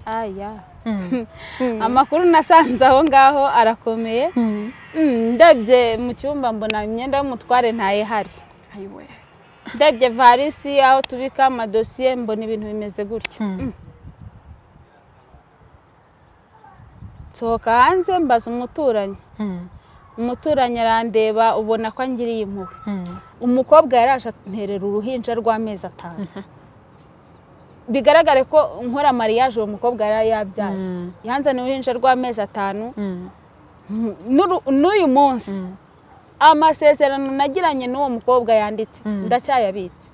aya amakuru nasanze aho ngaho arakomeye ndebye mu cyumba mbona imyenda y'umutware ntayihari ndebye varisi aho tubika amadosiye mbona ibintu bimeze gutya nsohoka hanze mbaza umuturanyi umuturanyi arandeba ubona ko angiriye impuhwe umukobwa yaraje aterera uruhinja rw'amezi atanu bigaragare ko nkora mariyaje uwo mukobwa yari yabyaye yanzaniye uruhinja rw'amezi atanu n'uyu munsi amasezerano nagiranye n'uwo mukobwa yanditse ndacyayabitse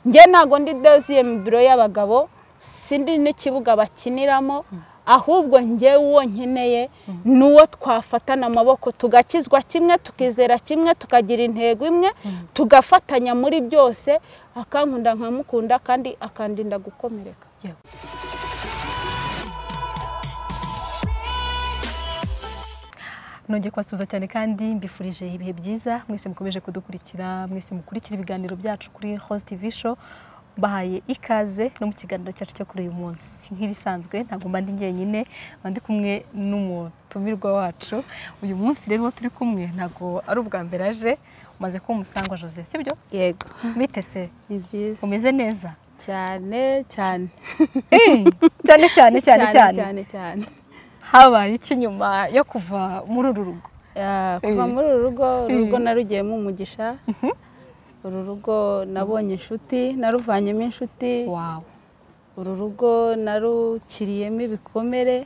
njye ntabwo ndi dosiye mu biro y'abagabo sindi n'ikibuga bakiniramo ahubwo njye uwo nkeneye ni uwo twafatana amaboko tugakizwa kimwe tukizera kimwe tukagira intego imwe tugafatanya muri byose akankunda nkamukunda kandi akandinda gukomereka nongeye kubasuhuza cyane kandi mbifurije ibihe byiza mwese mukomeje kudukurikira mwese mukurikira ibiganiro byacu kuri host tv show bahaye ikaze no mu kiganiro cyacu cyo kuri uyu munsi nk'ibisanzwe ntabwo mba ndi njyenyine mba ndi kumwe n'umutumirwa wacu uyu munsi rero uwo turi kumwe ntabwo ari ubwa mbere aje umaze kuba umusangwa jose sibyo yego bite se ni byiza umeze neza cyane cyane cyane cyane cyane cyane cyane cyane habaye iki nyuma yo kuva muri uru rugo Ya, kuva muri uru rugo uru rugo narugiyemo umugisha uru rugo nabonye inshuti naruvanyemo inshuti wawe uru rugo narukiriyemo ibikomere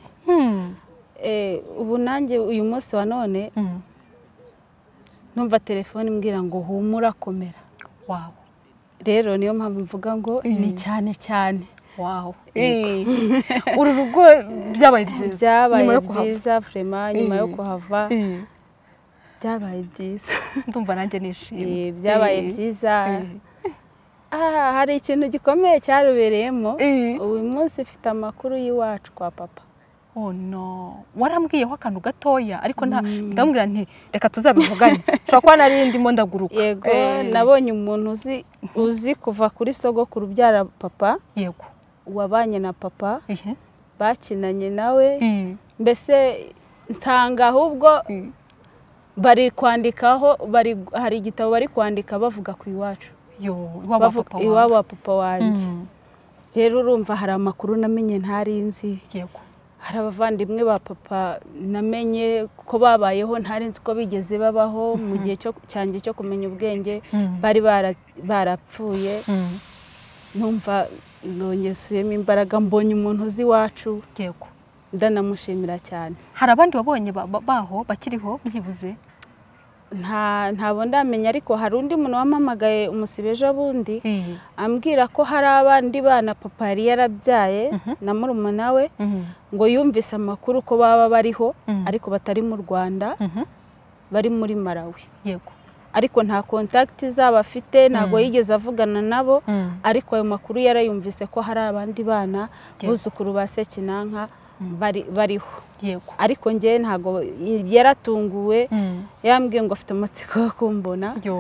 Eh, ubu nanjye uyu munsi wa none numva telefone imbwira ngo humura komera wawe rero niyo mpamvu mvuga ngo ni cyane cyane wawe uru rugo byabaye byiza byabaye nyuma yo kuhava. byiza vrema nyuma yo Eh. kuhava Eh, byabaye byiza ndumva nanjye nishimye Eh, byabaye byiza Ah, hari ikintu gikomeye cyarubereyemo Eh. uyu munsi mfite amakuru y'iwacu kwa papa oh no warambwiyeho akantu gatoya ariko nta ndamubwira nti reka tuzabivugane ushobora kuba nari ndimo ndaguruka yego Eh, nabonye umuntu uzi uzi kuva kuri sogokuru ubyara papa yego wabanye na papa ihe bakinanye nawe Eh, mbese nsanga ahubwo eh. bari kwandikaho bari hari igitabo bari kwandika bavuga ku iwacu yo iwabo wa bavuga papa iwabo wawe wa papa wanjye Mm, rero urumva hari amakuru namenye ntari nzi yego hari abavandimwe ba papa namenye ko babayeho ntari nzi ko bigeze babaho mu gihe cyo- cyanjye cyo kumenya ubwenge Mm, bari bara- barapfuye mm, numva nongesuyemo imbaraga mbonye umuntu uzi iwacu yego ndanamushimira cyane hari abandi wabonye ba- ba- baho bakiriho byibuze nta ntabwo ndamenya ariko hari undi muntu wampamagaye umusibe ejo bundi Eh, ambwira ko hari abandi bana papa yari yarabyaye Mhm. na murumuna we mhm, ngo yumvise amakuru ko baba bariho Mhm. ariko batari mu rwanda mhm, bari muri malawi yego ariko nta kontakiti zabo afite ntabwo yigeze avugana nabo Mm, ariko ayo makuru yarayumvise ko hari abandi bana Yego. buzukuru ba sekinanka bari- bariho yego ariko njye ntabwo yaratunguwe Mm, yambwiye ngo afite amatsiko yo kumbona yo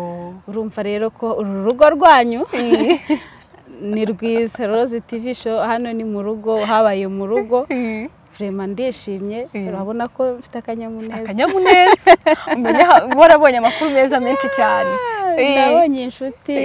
urumva rero ko uru rugo rwanyu ni rwiza roze tivi show hano ni mu rugo habaye mu rugo Eh. vrema ndishimye Mm. urabona ko mfite akanyamuneza akanyamuneza umenya warabonye amakuru meza menshi cyane Eh, nabonye inshuti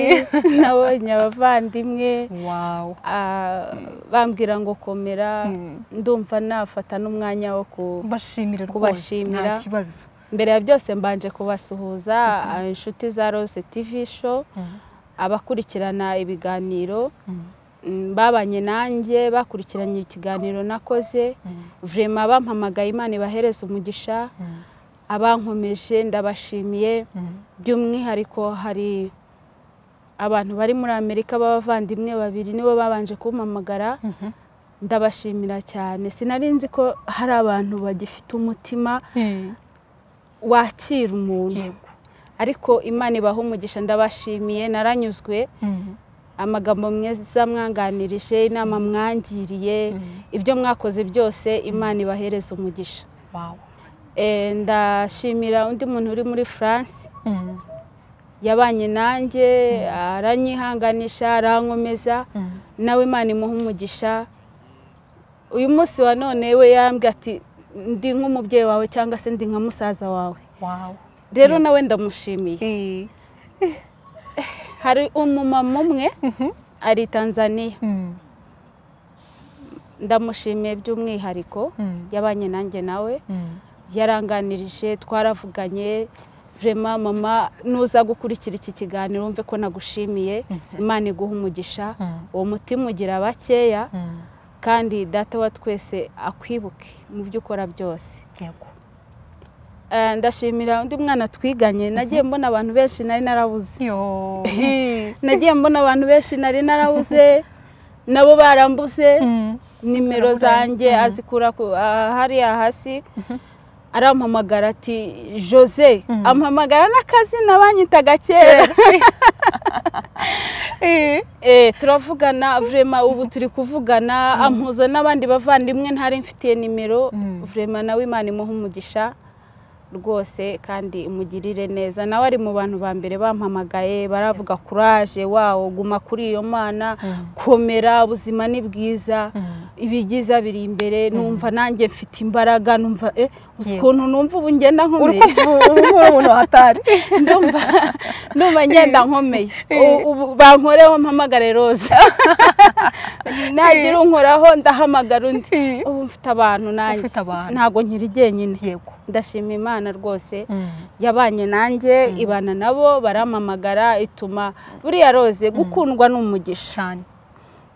nabonye abavandimwe wawu ah, bambwira ngo komera Mm. ndumva nafata n'umwanya wo ku bashimire rwose Kubashimira. nta kibazo mbere ya byose mbanje kubasuhuza ah, inshuti za rose tivi show abakurikirana ibiganiro mm, babanye nanjye bakurikiranye ikiganiro nakoze vrema bampamagaye imana ibahereza umugisha abankomeje ndabashimiye by'umwihariko hari abantu bari muri amerika b'abavandimwe babiri nibo babanje kumpamagara ndabashimira cyane sinari nzi ko hari abantu bagifite umutima wakira umuntu yego ariko imana ibaha umugisha ndabashimiye naranyuzwe amagambo meza mwanganirije inama mwangiriye ibyo mwakoze byose imana ibahereza umugisha wawu Eh, ndashimira undi muntu uri muri france yabanye nanjye aranyihanganisha arankomeza nawe imana imuha umugisha uyu munsi wa none we yambwiye ati ndi nk'umubyeyi wawe cyangwa se ndi nka musaza wawe wawe rero nawe ndamushimiye hari umumama umwe ari tanzania ndamushimiye by'umwihariko yabanye nanjye nawe yaranganirije twaravuganye vurema mama nuza gukurikira iki kiganiro wumve ko nagushimiye imana iguha umugisha uwo mutima ugira bakeya kandi data wa twese akwibuke mu byo ukora byose yego ndashimira undi mwana twiganye nagiye mbona abantu benshi nari narabuze yo nagiye mbona abantu benshi nari narabuze nabo barambuze nimero zanjye azikura ku- ah, hariya hasi arampamagara ati jose ampamagara n'akazina banyitaga kera Eh, turavugana vurema ubu turi kuvugana ampuza n'abandi bavandimwe ntari mfitiye nimero Mm. vurema nawe imana imuha umugisha rwose kandi imugirire neza nawe ari mu bantu ba mbere bampamagaye baravuga kuraje wawo guma kuri iyo mana komera ubuzima ni bwiza ibyiza biri imbere numva nanjye mfite imbaraga numva eh, uzi Yego. ukuntu numva ubu ngenda nkomeye urukura umuntu hatari ndumva ndumva ngenda nkomeye U- ubu bankoreho mpamagare rose nagira unkoraho ndahamagara undi ubu mfite abantu nanjye Ufite abantu. ntabwo nkiri jyenyine yego ndashima imana rwose yabanye nanjye ibana nabo baramamagara ituma buriya rose gukundwa ni umugisha cyane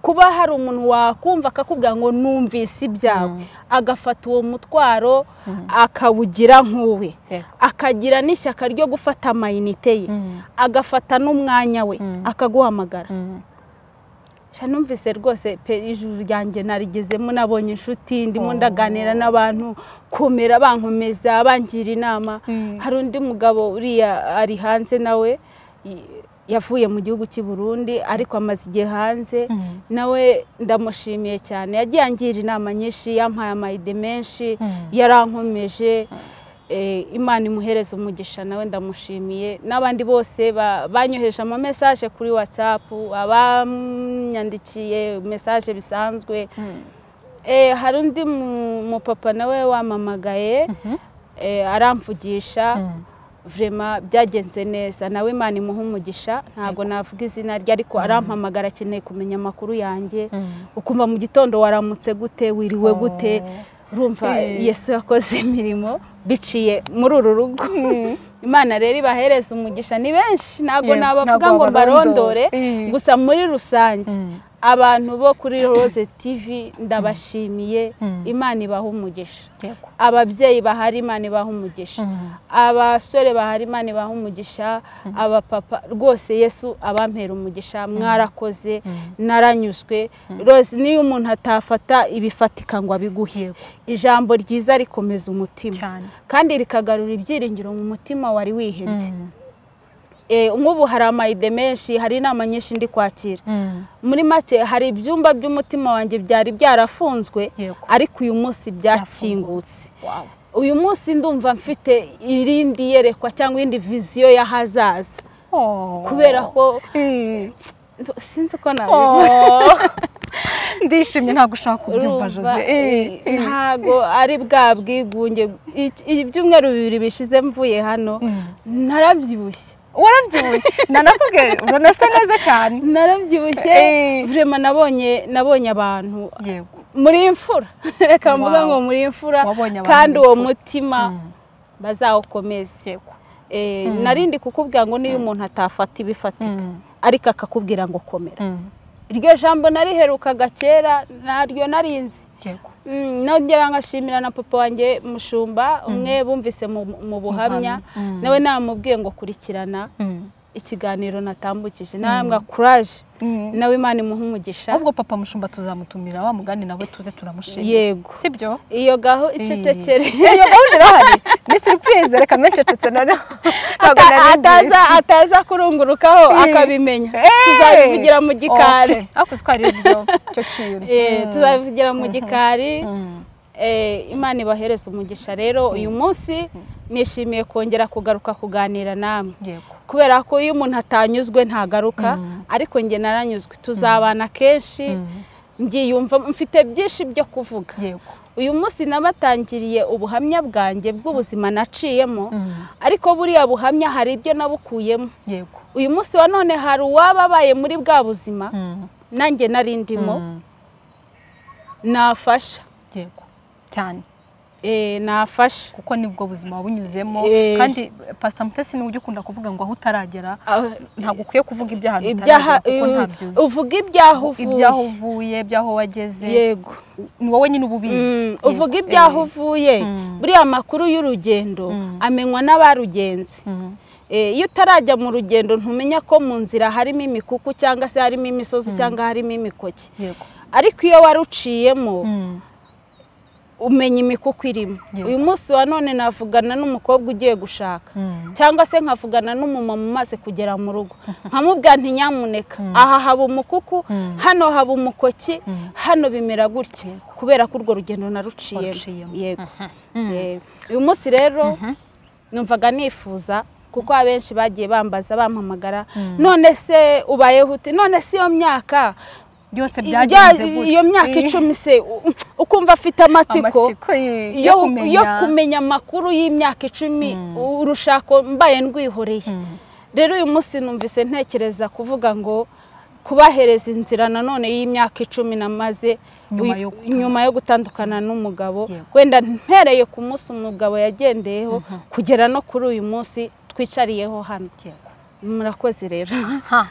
kuba hari umuntu wakumva akakubwira ngo numvise ibyawe agafata uwo mutwaro akawugira nk'uwe Yego. akagira n'ishyaka ryo gufata amayinite ye agafata n'umwanya we akaguhamagara sha numvise rwose pe ijuru ryanjye narigezemo nabonye inshuti ndimo ndaganira n'abantu kumera bankomeza bangira inama Mm. hari undi mugabo uriya ari hanze nawe y- yavuye mu gihugu cy'i Burundi ariko amaze igihe hanze Mm. nawe ndamushimiye cyane yagiye angira inama nyinshi yampaye amayide menshi Mm. yarankomeje Eh, imana imuhereza umugisha nawe ndamushimiye n'abandi bose ba- banyoheje ama message kuri whatsapp abanyandikiye message bisanzwe Eh, hari undi mu- mupapa nawe wamamagaye eh, aramvugisha vurema byagenze neza nawe imana imuha umugisha ntabwo navuga izina rye ariko arampamagara akeneye kumenya amakuru yanjye ukumva mu gitondo waramutse gute wiriwe gute urumva Eh. yesu yakoze imirimo biciye muri uru rugo imana rero ibahereza umugisha ni benshi ntabwo Yego, nabavuga ntabwo ngo mbarondore wabarondore. Eh. gusa muri rusange Mm. abantu bo kuri rose tivi ndabashimiye Mm. imana ibaha umugisha yego ababyeyi bahari imana ibaha umugisha abasore bahari imana ibaha umugisha abapapa rwose yesu abampera umugisha mwarakoze naranyuzwe rose niyo umuntu atafata ibifatika ngo abiguhe ijambo ryiza rikomeza umutima cyane kandi rikagarura ibyiringiro mu mutima wari wihebye Eh, nk'ubu hari amayide menshi hari inama nyinshi ndi kwakira muri make hari ibyumba by'umutima wanjye byari byarafunzwe Yego. ariko uyu munsi byakingutse wawe uyu munsi ndumva mfite irindi yerekwa cyangwa indi viziyo y'ahazaza kubera ko ndo- sinzi uko nabivuga ndishimye ntabwo ushaka kubyumva Urumva, jose eh, ntago ari bwa bwigunge Iki- ibyumweru bibiri bishize mvuye hano narabyibushye warabyibuye nanakubwiye urabona asa neza cyane narabyibushye Eh. vrema nabonye nabonye abantu yego muri imfura reka mvuga Wow. ngo muri imfura Wabonye abantu kandi muri uwo imfura. mutima bazawukomeze yego Eh, narindi kukubwira ngo niyo umuntu atafata ibifatika Mm. ariko akakubwira ngo komera iryo jambo nariherukaga kera naryo narinzi yego Mm, nongera ngashimira na papa wanjye mushumba umwe bumvise mu- mu buhamya buhamya, mm. nawe namubwiye ngo kurikirana ikiganiro natambukije narambwa kuraje nawe imana imuha umugisha ahubwo papa mushumba tuzamutumira wa mugani nawe tuze turamushimira Yego. sibyo iyo gaho icecekere iyo gahunda irahari ni surprise reka mencecetse noneho ntabwo Ata- nari ngiye. ataza ataza kurungurukaho Eh. akabimenya Eh. tuzabivugira mu gikari Okay. ariko ko ari ibyo cyo kintu Eh, Mm. tuzabivugira mu gikari Mm. Eh, imana ibahereza umugisha rero uyu munsi nishimiye kongera kugaruka kuganira namwe yego kubera ko iyo umuntu atanyuzwe ntagaruka Mm. ariko njye naranyuzwe tuzabana kenshi mbyiyumva mfite byinshi byo kuvuga yego uyu munsi nabatangiriye ubuhamya bwanjye bw'ubuzima naciyemo ariko buriya buhamya hari ibyo nabukuyemo yego uyu munsi wa none hari uwaba abaye muri bwa buzima Mm. nanjye nari ndimo Mm. nafasha yego cyane Eh, nafasha kuko nibwo buzima bunyuzemo Eh. kandi pasita mutesi niwe ujya ukunda kuvuga ngo aho utaragera Ah, ntabwo ukwiye kuvuga ibyaha ibyaha utaragera kuko eh, ntabyuzi uvuga ibyaho ibyaho uvuye uvuye ibyaho wageze yego ni wowe nyine uba ubizi Mm, Yego. uvuga ibyaho Eh. uvuye Mm. buriya amakuru y'urugendo Mm. amenywa n'abarugenzi Mm. Eh, iyo utarajya mu rugendo ntumenya ko mu nzira harimo imikuku cyangwa se harimo imisozi cyangwa harimo imikoki yego ariko iyo waruciyemo Mm. umenya imikuku irimo Yego. uyu munsi wa none navugana n'umukobwa ugiye gushaka Mm. cyangwa se nkavugana n'umumama umaze kugera mu rugo nkamubwira nti nyamuneka Mm. aha haba umukuku Mm. hano haba umukoki Mm. hano bimera gutya kubera ko urwo rugendo naruciyemo Waruciyemo. yego Mm. Eh, uyu munsi rero numvaga nifuza kuko abenshi bagiye bambaza bampamagara Mm. none se ubayeho uti none se iyo myaka byose byagenze ibya- gutya. iyo myaka Eh. icumi se u- ukumva afite amatsiko amatsiko ye- yo yo yo kumenya- kumenya amakuru y'imyaka icumi urushako mbaye ndwihoreye Mm. rero uyu munsi numvise ntekereza kuvuga ngo kubahereza inzira nanone y'imyaka icumi namaze Nyuma uyu- yo gutandukana. nyuma yo gutandukana n'umugabo Yego. wenda mpereye ku munsi umugabo yagendeyeho kugera no kuri uyu munsi twicariyeho hano Yego. murakoze rero Aha.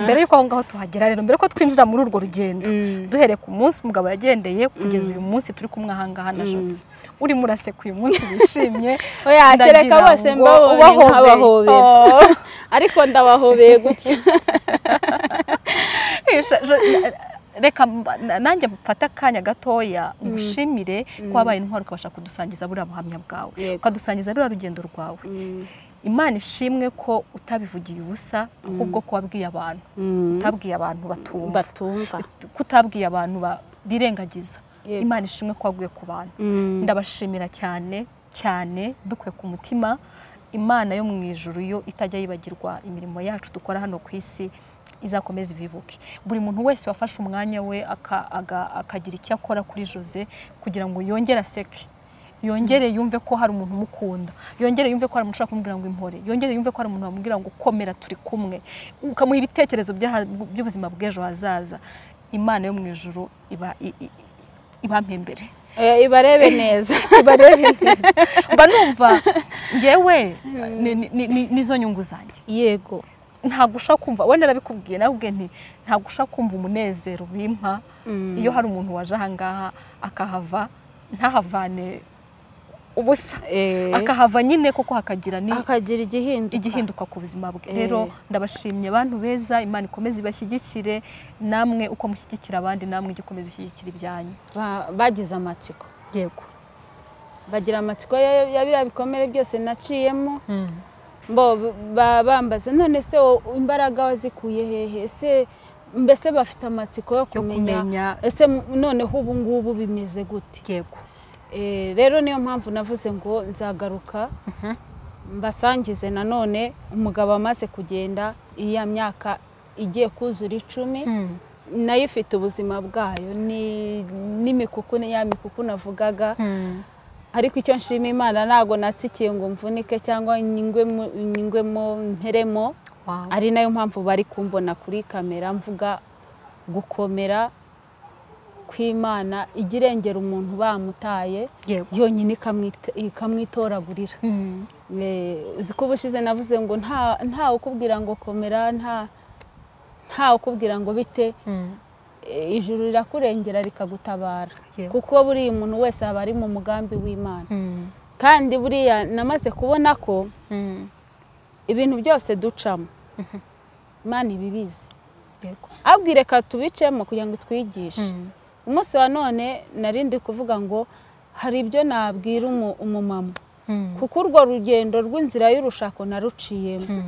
mbere y'uko aho ngaho tuhagera rero mbere ko twinjira muri urwo rugendo Mm. duhereye ku munsi umugabo yagendeye kugeza uyu munsi turi kumwe aha ngaha na Jose urimo uraseka uyu munsi wishimye oya kereka ndagira bose ngo mbabonye ubahobere. nkabahobera Oh. ariko ndabahobeye gutya Isha- Jo- reka mba- na- nanjye mfate akanya gatoya ngushimire ko wabaye intwari ukabasha kudusangiza buriya buhamya bwawe Yego. ukadusangiza ruriya rugendo rwawe Mm. imana ishimwe ko utabivugiye ubusa ahubwo ko wabwiye abantu Mm. utabwiye abantu batumva batumva ko utabwiye abantu ba- birengagiza Yego. imana ishimwe ko waguye ku bantu Mm. ndabashimira cyane cyane mbikuye ku mutima imana yo mu ijuru yo itajya yibagirwa imirimo yacu dukora hano ku isi izakomeza ibibuke buri muntu wese wafashe umwanya we aka- aga- akagira icyo akora kuri jose kugira ngo yongere aseke yongere yumve ko hari umuntu umukunda yongere yumve ko hari umuntu ushobora kumubwira ngo impore yongere yumve ko hari umuntu wamubwira ngo komera turi kumwe ukamuha ibitekerezo by'aha- by'ubuzima bw'ejo hazaza imana yo mu ijuru iba i- i- ibapembere Eh, ibarebe neza barebe neza mba numva ngewe ni- ni- ni- ni- nizo nyungu zanjye yego ntabwo ushaka kumva wenda narabikubwiye nawe ubwe nti ntabwo ushaka kumva umunezero wimpa Mm. iyo hari umuntu waje ahangaha akahava ntahavane ubusa Eh, akahava nyine koko hakagira ni akagira igihinduka igihinduka ku buzima bwe Eh. rero ndabashimye abantu beza imana ikomeze ibashyigikire namwe uko mushyigikira abandi namwe ijya ikomeza ishyigikira ibyanyu Ba- bagize amatsiko yego bagira amatsiko ya ya biriya bikomere byose naciyemo bo ba- bambaza none se wo- imbaraga wazikuye hehe ese mbese bafite amatsiko yo yo kumenya kumenya ese m- noneho ubu ngubu bimeze gute yego Eh, rero niyo mpamvu navuze ngo nzagaruka mbasangize nanone umugabo amaze kugenda iya myaka igiye kuzura icumi nayo ifite ubuzima bwayo ni n'imikuku ni ya mikuku navugaga ariko icyo nshima imana ntabwo natsikiye ngo mvunike cyangwa nyingwemo nyingwemo mperemo Wow. ari nayo mpamvu bari kumbona kuri kamera mvuga gukomera kw'imana ijya irengera umuntu bamutaye yego yonyine ikamwita- ikamwitoragurira Eh, uzi ko ubushize navuze ngo nta ntawe ukubwira ngo komera nta ntawe ukubwira ngo bite Eh, ijuru rirakurengera rikagutabara Yego. kuko buriya umuntu wese aba ari mu mugambi w'imana kandi buriya namaze kubona ko ibintu byose ducamo imana ibibizi yego abwire reka tubicemo kugira ngo twigishe umunsi wa none nari ndi kuvuga ngo hari ibyo nabwira umu- umumama kuko urwo rugendo rw'inzira y'urushako naruciyemo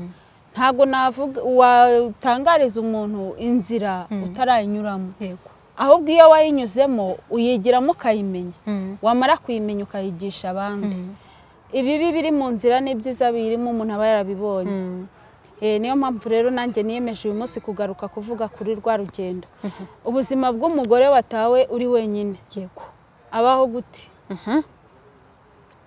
ntabwo navuga watangariza umuntu inzira utarayanyuramo yego ahubwo iyo wayinyuzemo uyigiramo ukayimenya wamara kuyimenya ukayigisha abandi ibibi biri mu nzira n'ibyiza birimo umuntu aba yarabibonye Eh, niyo mpamvu rero nanjye niyemeje uyu munsi kugaruka kuvuga kuri rwa rugendo ubuzima bw'umugore watawe uri wenyine yego abaho gute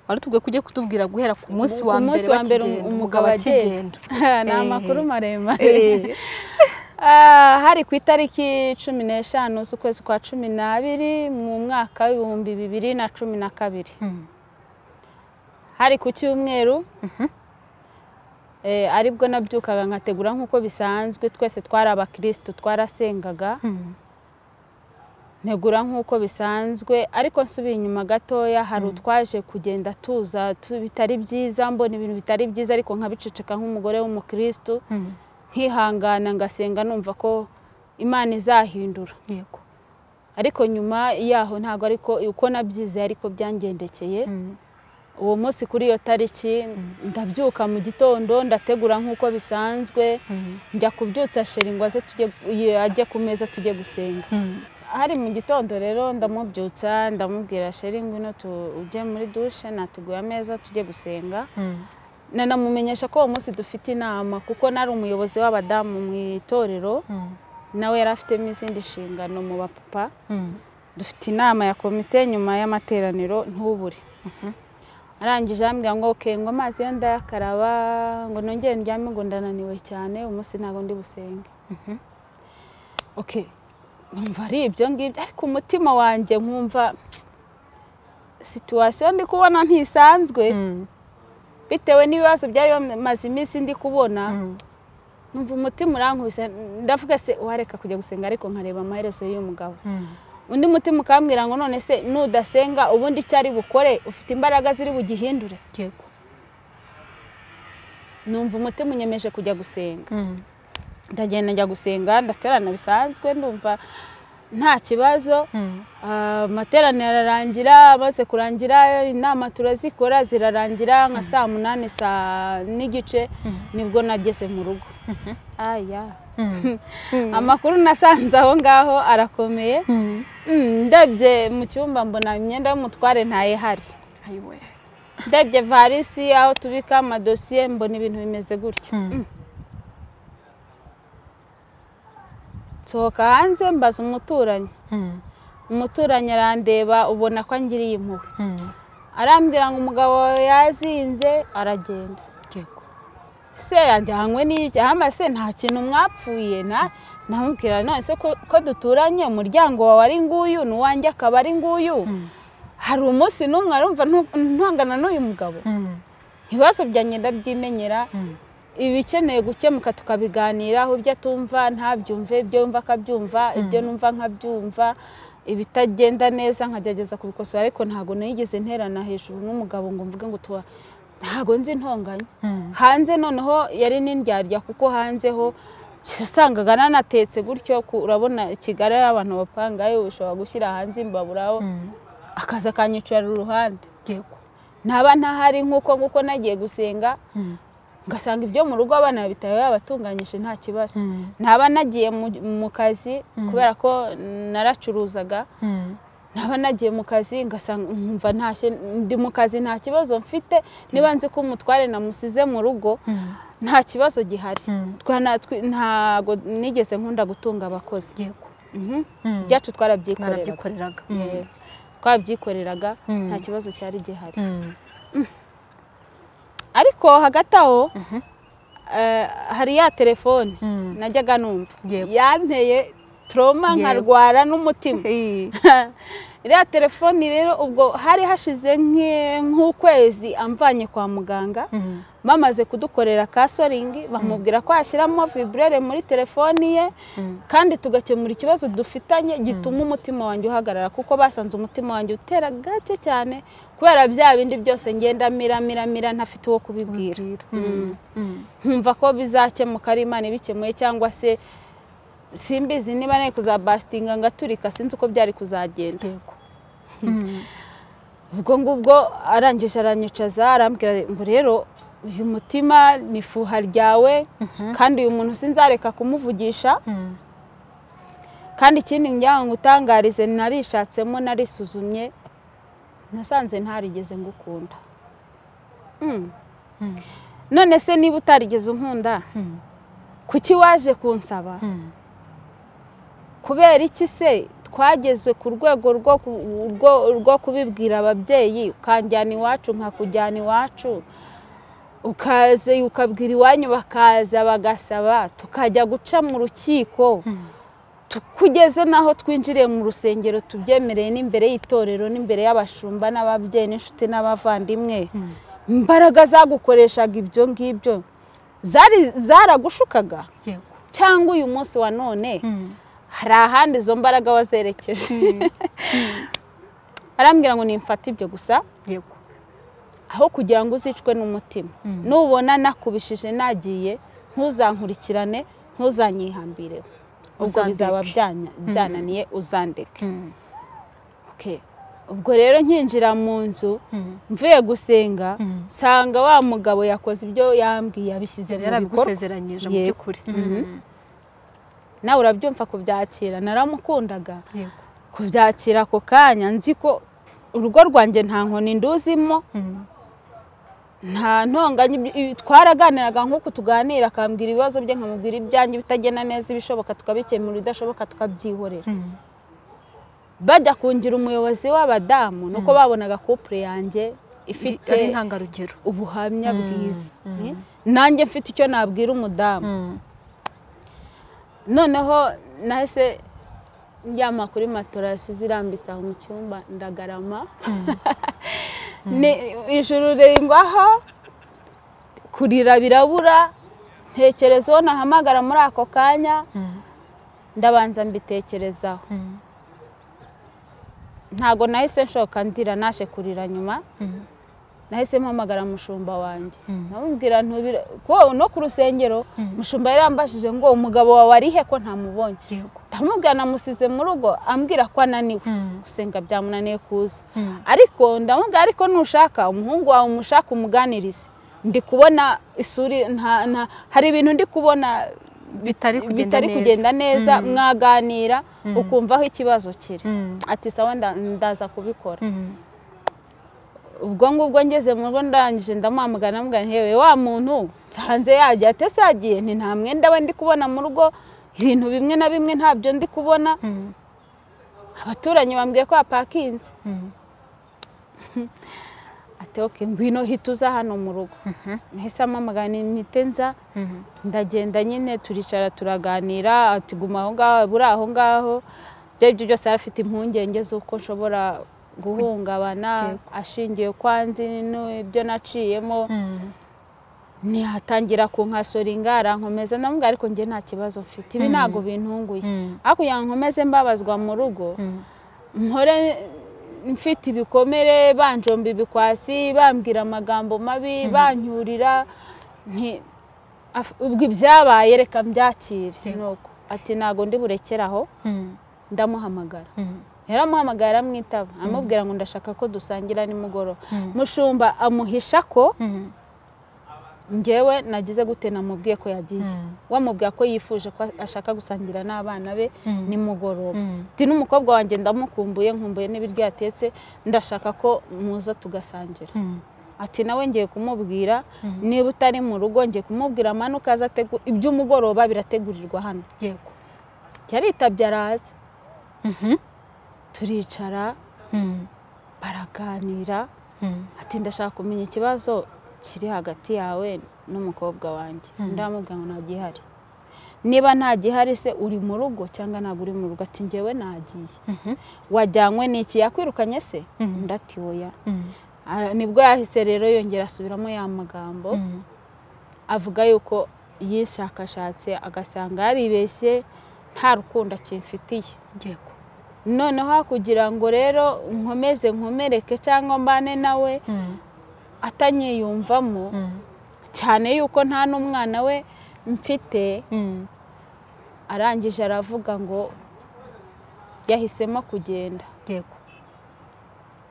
wari tubwiye kujya kutubwira guhera ku munsi wa Ku mbere munsi wa mbere bakigenda, umugabo agenda ni amakuru Eh. maremare Eh, Ah, hari ku itariki cumi n'eshanu z'ukwezi kwa cumi n'abiri mu mwaka w'ibihumbi bibiri na cumi na kabiri mm, hari ku cyumweru eh, aribwo nabyukaga nkategura nk'uko bisanzwe twese twari abakirisitu twarasengaga mm, ntegura nk'uko bisanzwe ariko nsubiye inyuma gatoya hari utwaje kugenda tuza tu- bitari byiza mbona ibintu bitari byiza ariko nkabiceceka nk'umugore w'umukirisitu mm, nkihangana ngasenga numva ko imana izahindura yego ariko nyuma yaho ntabwo ariko uko nabyizeye ariko byangendekeye mm, uwo munsi kuri iyo tariki ndabyuka mu gitondo ndategura nk'uko bisanzwe mm, njya kubyutsa sheri ngo aze tujye ye- ajye ku meza tujye gusenga mm, hari mu gitondo rero ndamubyutsa ndamubwira sheri ngwino tu- ujye muri dushe natuguye ameza tujye gusenga mm, nanamumenyesha ko uwo munsi dufite inama kuko nari umuyobozi w'abadamu mu itorero mm, nawe yari afitemo izindi nshingano mu bapapa mm, dufite inama ya komite nyuma y'amateraniro ntubure arangije ambwira ngo oke ngo amazi yo ndayakaraba ngo nongere ndyame ngo ndananiwe cyane umunsi ntabwo ndi busenge mhm, oke numva ari ibyo ngibyo ariko umutima wanjye nkumva situwasiyo ndi kubona ntisanzwe mm, bitewe n'ibibazo byari bimaze iminsi ndi kubona mm, numva umutima urankubise ndavuga se wareka kujya gusenga ariko nkareba amaherezo y'uyu mugabo mm. undi mutima ukambwira ngo none se nudasenga ubundi icyo ari bukore ufite imbaraga ziri bugihindure yego numva umutima unyemeje kujya gusenga mm, ndagenda njya gusenga ndaterana bisanzwe ndumva nta kibazo mm, Ah, amateraniro ararangira amaze kurangira inama turazikora zirarangira nka saa munani saa n'igice Mhm. nibwo nageze mu rugo mhm, aya mm, mm, amakuru nasanze aho ngaho arakomeye mm. Mm, ndebye mu cyumba mbona imyenda y'umutware ntayihari ayiwe ndebye varisi aho tubika amadosiye mbona ibintu bimeze gutyo Mm. Mm. nsohoka hanze mbaza umuturanyi mm, umuturanyi arandeba ubona ko angiriye impuhwe mm, arambwira ngo umugabo wawe yazinze aragenda yego se yajyanywe n'iki ahamba se nta kintu mwapfuye na namubwira none se ko ko duturanye umuryango wawe ari nguyu n'uwanjye akaba ari nguyu Mm, hari umunsi n'umwe arumva ntu- ntongana n'uyu mugabo mm, ibibazo byanjye ndabyimenyera mm, ibikeneye gukemuka tukabiganiraho ibyo atumva ntabyumve ibyo yumva akabyumva ibyo numva nkabyumva ibitagenda neza nkagerageza kubikosora ariko ntabwo nigeze nterana hejuru n'umugabo ngo mvuge ngo tuwa ntabwo nzi intonganya mm, hanze noneho yari n'indyarya kuko hanze ho wasangaga nanatetse gutyo ku- urabona kigali aho abantu bapanga yewe ushobora gushyira hanze imbaburaho mm, akaza akanyicara uruhande yego ntaba ntahari nk'uko nguko nagiye gusenga mm, ngasanga ibyo mu rugo abana bitawe yabatunganyije nta kibazo mm, ntaba nagiye mu- mu kazi Mm. kubera ko naracuruzaga mm, ntaba nagiye mu kazi ngasanga nkumva ntashye ndi mu kazi nta kibazo mfite niba nzi ko umutware namusize mu rugo mm, nta kibazo gihari mm, Twana- twi- ntago nigeze nkunda gutunga abakozi yego Mhm. Mm, ibyacu twarabyikoreraga narabyikoreraga Yeah. twabyikoreraga Mm. nta kibazo cyari gihari Mm, ariko hagati aho Mhm. eh, hari ya telefone mm, najyaga numva Yego. yanteye toroma Yego. nkarwara n'umutima iriya telefone rero ubwo hari hashize nk'e- nk'ukwezi amvanye kwa muganga mm, bamaze kudukorera kasoringi bamubwira ko yashyiramo viburere muri telefoni ye mm, kandi tugakemura ikibazo dufitanye gituma umutima wanjye uhagarara kuko basanze umutima wanjye utera gake cyane kubera bya bindi byose ngenda mira mira mira ntafite uwo kubibwira mm, mm, nkumva ko bizakemuka ari imana ibikemuye cyangwa se simbizi niba nari kuzabasitinga ngaturika sinzi uko byari kuzagenda yego Mm, ubwo ngubwo arangije aranyicaza arambwira ngo rero uyu mutima ni fuha ryawe mhm, kandi uyu muntu sinzareka kumuvugisha mm, kandi ikindi njyaho ngo utangarize narishatsemo narisuzumye nasanze ntarigeze ngukunda Mm. mm, none se niba utarigeze unkunda kuki waje kunsaba kubera iki se twageze ku rwego rwo ku- rwo- rwo kubibwira ababyeyi ukanjyana iwacu nkakujyana iwacu ukaze ukabwira iwanyu bakaza bagasaba tukajya guca mu rukiko Tu- kugeze n'aho twinjiriye mu rusengero tubyemereye n'imbere y'itorero n'imbere y'abashumba n'ababyeyi n'inshuti n'abavandimwe imbaraga zagukoreshaga ibyo ngibyo zari zaragushukaga yego cyangwa uyu munsi wa none hari ahandi izo mbaraga wazerekeje arambwira ngo nimfate ibyo gusa yego aho kugira ngo uzicwe n'umutima Mm. nubona nakubishije nagiye ntuzankurikirane ntuzanyihambireho ubwo Uzandeke. bizaba byanya- byananiye uzandeke Okay. ubwo rero nkinjira mu nzu mvuye gusenga Mm. nsanga wa mugabo yakoze ibyo yambwiye yabishyize mu bikorwa yarabigusezeranyije mu Yego. by'ukuri Mhm. nawe urabyumva kubyakira naramukundaga yego kubyakira ako kanya nzi ko urugo rwanjye nta nkoni nduzimo nta ntonganya ibyo- ibi- twaraganiraga nk'uko tuganira akambwira ibibazo bye nkamubwira ibyanjye bitagenda neza ibishoboka tukabikemura ibidashoboka tukabyihorera bajya kungira umuyobozi w'abadamu nuko babonaga kupure yanjye ifite ari intangarugero ubuhamya Mm, bwiza mm. Eh? nanjye mfite icyo nabwira umudamu noneho nahise njyama kuri matorasi zirambitse aho mu cyumba ndagarama ni ijuru ringwaho kurira birabura ntekereza uwo nahamagara muri ako kanya ndabanza mbitekerezaho ntago nahise nshoka ndira naje kurira nyuma nahise mpamagara mushumba wanjye Mm. namubwira ntubira ko no ku rusengero Mm. mushumba yari yambajije ngo umugabo wawe ari he ko ntamubonye yego ndamubwira namusize mu rugo ambwira ko ananiwe gusenga byamunaniye kuza ariko ndamubwira ariko nushaka umuhungu wawe umushaka umuganirize ndi kubona isuri nta- nta- hari ibintu ndi kubona bitari kugenda bitari neza. kugenda neza Mm. mwaganira Mm. ukumva aho ikibazo kiri Mm. ati sawa nda- ndaza kubikora Mm. ubwo ngubwo ngeze mu rugo ndangije ndamuhamagara namubwira nti yewe wa muntu nsanze yagiye atese yagiye nti nta mwenda we ndi kubona mu rugo ibintu bimwe na bimwe ntabyo ndi kubona Mm. abaturanyi bambwiye ko yapakinze Mm. ati oke ngwino hita uza hano mu rugo Mhm. nahise amamagana imite nza Mhm. ndagenda nyine turicara turaganira ati guma aho ngaho buri aho ngaho ibyo aribyo byose yari afite impungenge z'uko nshobora guhungabana Yego. ashingiye kwanzi n'ibyo naciyemo Mm. ntihatangira kunkasora ingara nkomeza ndamubwira ariko njye nta kibazo mfite ibi Mm. ntabwo bintunguye Mm. ariko kugira ngo nkomeze mbabazwa mu rugo Mm. mpore mfite ibikomere banjomba ibikwasi bambwira amagambo mabi bancyurira nti- af- ubwo ibyabaye reka mbyakire Yego. nuko ati ntabwo ndi burekere aho Mm. ndamuhamagara Mm. yaramuhamagaye aramwitaba amubwira ngo ndashaka ko dusangira nimugoroba Mm. mushumba amuhisha ko Mm. ngewe nagize gute namubwiye ko yagiye Mm. wamubwira ko yifuje ko ashaka gusangira n'abana be Mm. nimugoroba Mm. ati n'umukobwa wanjye ndamukumbuye nkumbuye n'ibiryo yatetse ndashaka ko muza tugasangira Mm. ati nawe ngiye kumubwira Mm. niba utari mu rugo ngiye kumubwira amanuka aza ategu- iby'umugoroba birategurirwa hano yego yaritabye araza Mhm. turicara Mm. baraganira Mm. ati ndashaka kumenya ikibazo kiri hagati yawe n'umukobwa wanjye Mm. ndamubwira ngo nta gihari niba nta gihari se uri mu rugo cyangwa ntabwo uri mu rugo ati ngewe nagiye Mhm. wajyanywe n'iki yakwirukanye se Mhm. undi ati oya Mm. Ah, nibwo yahise rero yongera asubiramo ya magambo Mm. avuga yuko yishakashatse agasanga yaribeshye nta rukundo akimfitiye yego noneho kugira ngo rero nkomeze nkomereke cyangwa mbane nawe Mm. atanyiyumvamo Mm. cyane yuko nta n'umwana we mfite Mm. arangije aravuga ngo yahisemo kugenda yego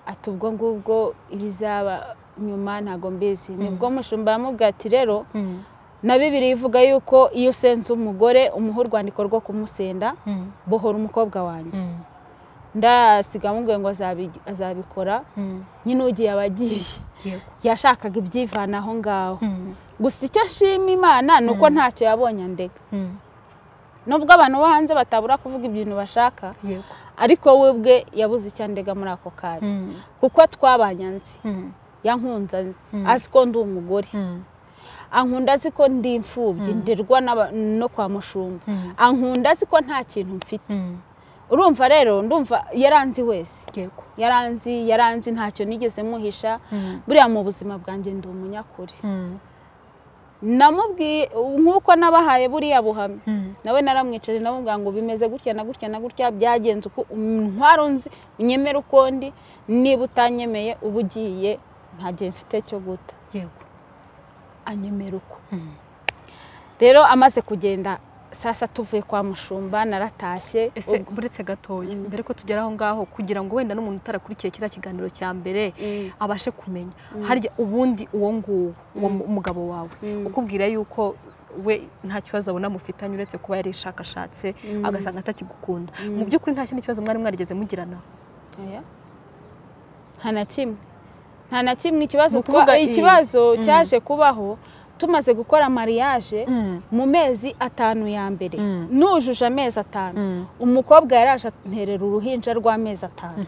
ati ubwo ngubwo ibizaba nyuma ntabwo mbizi nibwo mushumba yamubwiye ati rero Mm. na bibiri ivuga yuko iyo usenze umugore umuha urwandiko rwo kumusenda Mm. bohora umukobwa wanjye Mm. ndasiga mubwiye ngo azabi- azabikora nyine ugiye abagiye yego yashakaga ibyivana aho ngaho gusa icyo ashima imana ni uko ntacyo yabonye andega nubwo abantu bo hanze batabura kuvuga ibintu bashaka yego ariko we ubwe yabuze icyo andega muri ako kanya kuko twabanye anzi yankunze anzi Mm. azi ko ndi umugore ankunda azi ko ndi imfubyi ndirwa n'aba- no kwa mushumba ankunda azi ko nta kintu mfite urumva rero ndumva yaranzi wese yego yaranzi yaranzi ntacyo nigeze muhisha buriya mu buzima bwanjye ndi umunyakuri namubwiye nk'uko nabahaye buriya buhamya nawe naramwicaje namubwira ngo bimeze gutya na gutya na gutya byagenze uko ntwaro nzi unyemere uko ndi niba utanyemeye uba ugiye nta gihe mfite cyo guta yego anyemera uko rero amaze kugenda sasa tuvuye kwa mushumba naratashye ese buretse gatoya mbere ko tugera aho ngaho kugira ngo wenda n'umuntu utarakurikiye kiriya kiganiro cya mbere Mm. abashe kumenya harya ubundi uwo nguwo uwo mu- umugabo wawe Mm. ukubwira yuko we nta kibazo abona mufitanye uretse kuba yarishakashatse Mm. agasanga atakigukunda mu by'ukuri nta kindi kibazo mwari mwarigeze mugirana Oya. nta na kimwe nta na kimwe ikibazo Ni ukuvuga twa- iyi- ikibazo cyaje kubaho tumaze gukora mariage mu mezi atanu ya mbere Mm. nujuje amezi atanu umukobwa yaraje anterera uruhinja rw'amezi atanu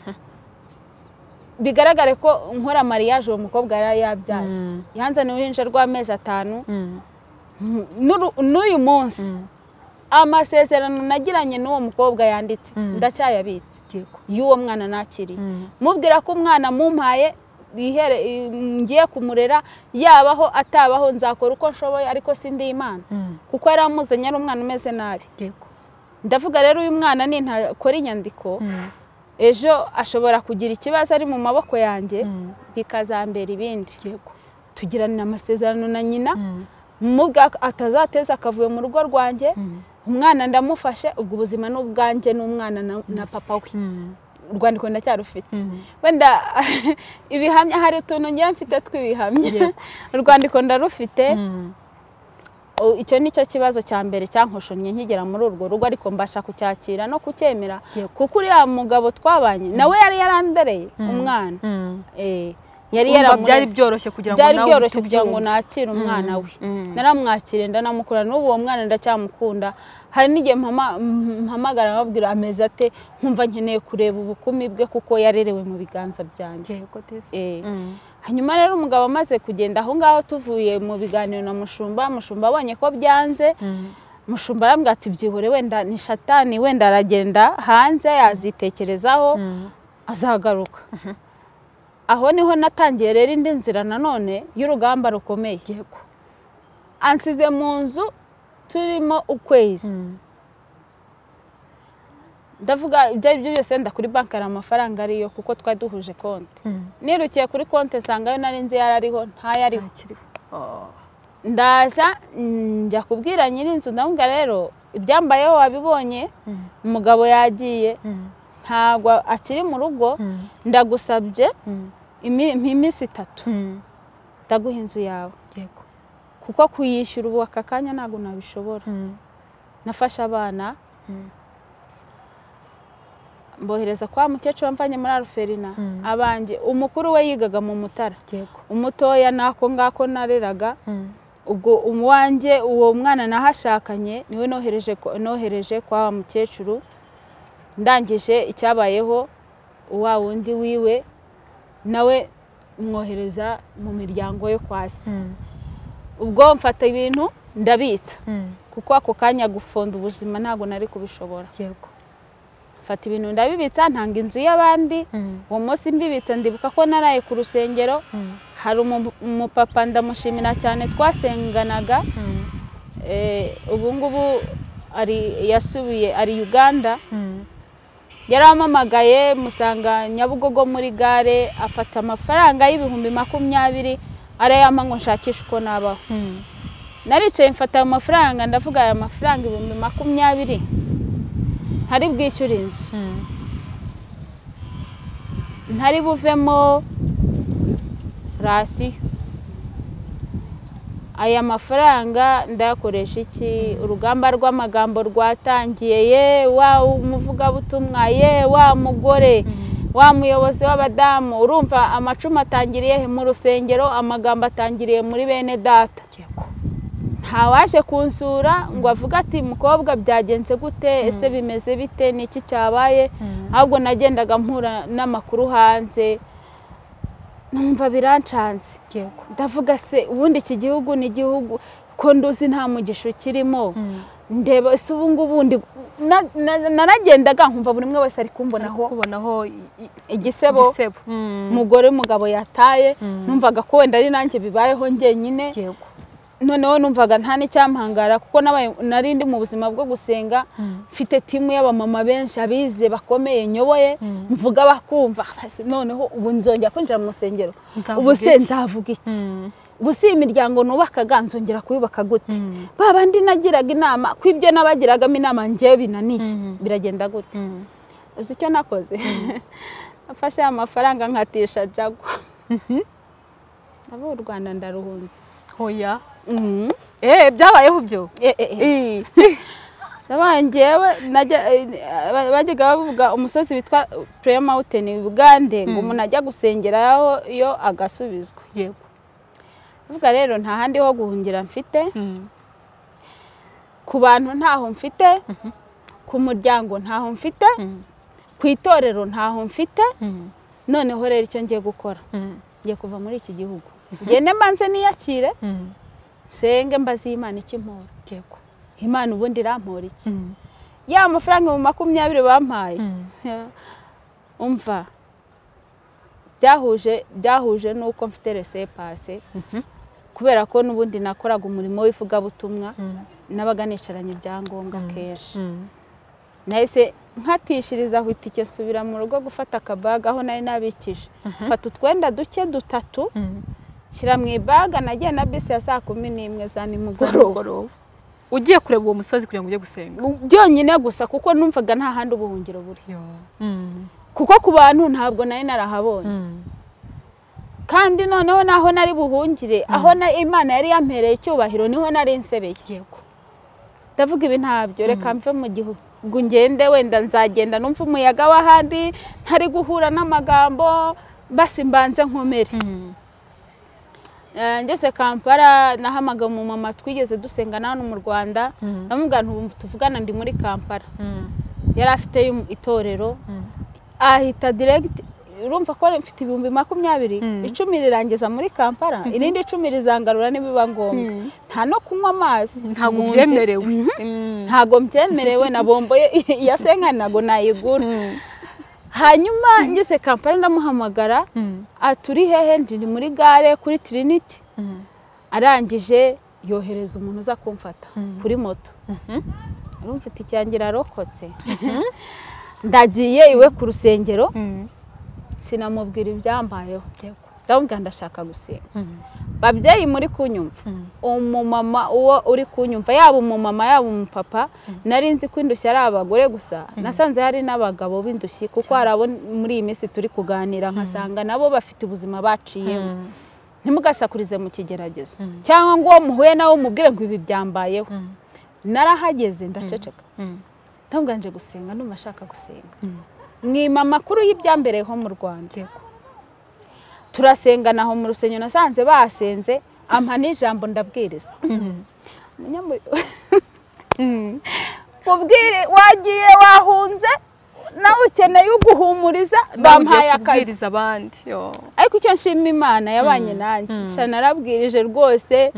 bigaragare ko nkora mariage uwo mukobwa yari yabyaye Mm. yanzaniye uruhinja rw'amezi atanu N'uru- n'uyu munsi amasezerano nagiranye n'uwo mukobwa yanditse Mm. ndacyayabitse yego y'uwo mwana nakiriye Mm. mubwira ko umwana mumpaye yihere i- ngiye kumurera yabaho atabaho nzakora uko nshoboye ariko sindi imana kuko yari amuzanye ari umwana umeze nabi yego ndavuga rero uyu mwana nintakora inyandiko ejo ashobora kugira ikibazo ari mu maboko yanjye bikazambera ibindi yego tugiranira amasezerano na nyina mubwa atazateza akavuye mu rugo rwanjye umwana ndamufashe ubwo ubuzima ni ubwanjye n'umwana na- na papa we urwandiko ndacyarufite wenda ibihamya hari utuntu ngiye mfite tw'ibihamya urwandiko ndarufite O- icyo ni cyo kibazo cya mbere cyankoshonnye nkigera muri urwo rugo ariko mbasha kucyakira no kucyemera Yego. kuko uriya mugabo twabanye nawe yari yarandereye umwana Eh, yari yaramureze. byari byoroshye kugira ngo byari nawe byoroshye uhite kugira ngo ubyumve. nakire umwana we Mm. naramwakiriye ndanamukura n'ubu uwo mwana ndacyamukunda hari n'igihe mpama- mp- mpamagara ababwira ameze ate nkumva nkeneye kureba ubukumi bwe kuko yarerewe mu biganza byanjye yego desi Eh. hanyuma rero umugabo amaze kugenda aho ngaho tuvuye mu biganiro na mushumba mushumba abonye ko byanze mushumba arambwira ati byihore wenda ni shatani wenda aragenda hanze yazitekerezaho azagaruka aho niho natangiye rero indi nzira nanone y'urugamba rukomeye yego ansize mu nzu turimo ukwezi ndavuga ibyo ari byo byose wenda kuri banki hari amafaranga ariyo kuko twari duhuje konti nirukiye kuri konti nsanga yo nari nzi yari ariho ntayariho ntakiriho ndaza mm, njya kubwira nyir'inzu ndamubwira rero ibyambayeho wabibonye umugabo yagiye ntabwo akiri mu rugo ndagusabye imi- iminsi itatu ndaguha inzu yawe yego kuko kuyishyura ubu aka kanya ntabwo nabishobora nafashe abana mbohereza kwa mukecuru wamvanye muri aruferina abanjye umukuru we yigaga mu mutara yego umutoya nako ngako nareraga ubwo umuwanjye uwo mwana nahashakanye niwe nohereje kwa- nohereje kwa wa mukecuru ndangije icyabayeho wa wundi wiwe nawe mwohereza mu miryango yo kwa se ubwo mfata ibintu ndabitsa kuko ako kanya gupfunda ubuzima ntabwo nari kubishobora yego mfata ibintu ndabibitsa ntanga inzu y'abandi uwo munsi mbibitsa ndibuka ko naraye ku rusengero hari umu- umupapa ndamushimira cyane twasenganaga Eh, ubu ngubu ari yasubiye ari uganda yarampamagaye musanga nyabugogo muri gare afata amafaranga y'ibihumbi makumyabiri arayampa ngo nshakishe uko nabaho naricaye mfata ayo mafaranga ndavuga aya mafaranga ibihumbi makumyabiri ntari bwishyure inzu ntari buvemo rasiyo aya mafaranga ndayakoresha iki urugamba rw'amagambo rwatangiye ye wa umuvugabutumwa ye wa mugore wa muyobozi w'abadamu urumva amacumu atangiriye he mu rusengero amagambo atangiriye muri bene data ntawaje kunsura ngo avuge ati mukobwa byagenze gute ese bimeze bite ni iki cyabaye ahubwo nagendaga mpura n'amakuru hanze numva birancanze ndavuga se ubundi iki gihugu ni igihugu ko nduzi nta mugisha ukirimo ndeba ese ubu ngubu naragendaga nkumva buri umwe wese ari kubonaho igisebo umugore w'umugabo yataye numvaga ko wenda ari nanjye bibayeho njyenyine noneho numvaga nta n'icyampangara kuko nari ndi mu buzima bwo gusenga mfite timu y'abamama benshi abize bakomeye nyoboye mvuga bakumva noneho ubu nzongera kwinjira mu rusengero ubu se nzavuga iki ubu si imiryango nubakaga nzongera kuyubaka gute ba bandi nagiraga inama ko ibyo nabagiragamo inama ngewe binaniye biragenda gute uzi icyo nakoze nafashe amafaranga nkatisha jagwa abo u rwanda ndaruhunze hoya eee byabayeho byo ngewe bajyaga bavuga umusozi witwa pureya mawuteni bugande ngo umuntu ajya gusengeraho iyo agasubizwa yego avuga rero nta handi ho guhungira mfite ku bantu ntaho mfite ku muryango ntaho mfite ku itorero ntaho mfite noneho rero icyo ngiye gukora ngiye kuva muri iki gihugu ngende mbanze niyakire nsenge mbaze iyi imana ikimpora imana ubundi irampora iki ya mafaranga mu makumyabiri bampaye umva byahuje byahuje n'uko mfite resepase kubera ko n'ubundi nakoraga umurimo w'ivugabutumwa nabaga nicaranye ibyangombwa kenshi nahise nkatishiriza aho itike nsubira mu rugo gufata akabaga aho nari nabikije mfata utwenda duke dutatu shyira mu ibaga nagiye na bisi ya saa kumi n'imwe za nimugoroba ugiye kureba uwo musozi kugira ngo ujye gusenga byonyine gusa kuko numvaga nta handi ubuhungiro buri kuko ku bantu ntabwo nari narahabonye kandi noneho naho nari buhungire aho imana yari yampereye icyubahiro niho nari nsebeye ndavuga ibi ntabyo reka mve mu gihugu ngende wenda nzagenda numva umuyaga w'ahandi ntari guhura n'amagambo basi mbanze nkomere ngeze kampala nahamaga umumama twigeze dusengana hano mu rwanda ndamubwira ntubu tuvugana ndi muri kampala yari afite itorero ahita diregiti urumva ko mfite ibihumbi makumyabiri icumi rirangiza muri kampala irindi icumi rizangarura nibiba ngombwa nta no kunywa amazi ntabwo mbyemerewe ntabwo mbyemerewe na bombo ya senkani ntabwo nayigura hanyuma ngeze kampani ndamuhamagara aturi hehe ndi muri gare kuri tiriniti arangije yohereza umuntu uza kumfata kuri moto mfite ikirangira arokotse ndagiye iwe ku rusengero sinamubwira ibyambayeho ndamubwira ndashaka gusenga babyeyi muri kunyumva umumama uwo uri kunyumva yaba umumama yaba umupapa nari nzi ko indushyi ari abagore gusa nasanze hari n'abagabo b'indushyi kuko hari abo muri iyi minsi turi kuganira nkasanga nabo bafite ubuzima baciyemo ntimugasakurize mu kigeragezo cyangwa ngo uwo muhuye nawe umubwire ngo ibi byambayeho narahageze ndaceceka ntunganje gusenga ndumva ashaka gusenga mwima amakuru y'ibyambereyeho mu rwanda turasenga aho mu rusengero nasanze basenze ampa n'ijambo ndabwiriza wagiye wahunze nawe ukeneye uguhumuriza bamuhaye akazi ariko icyo nshima imana yabanye nanjye narabwirije rwose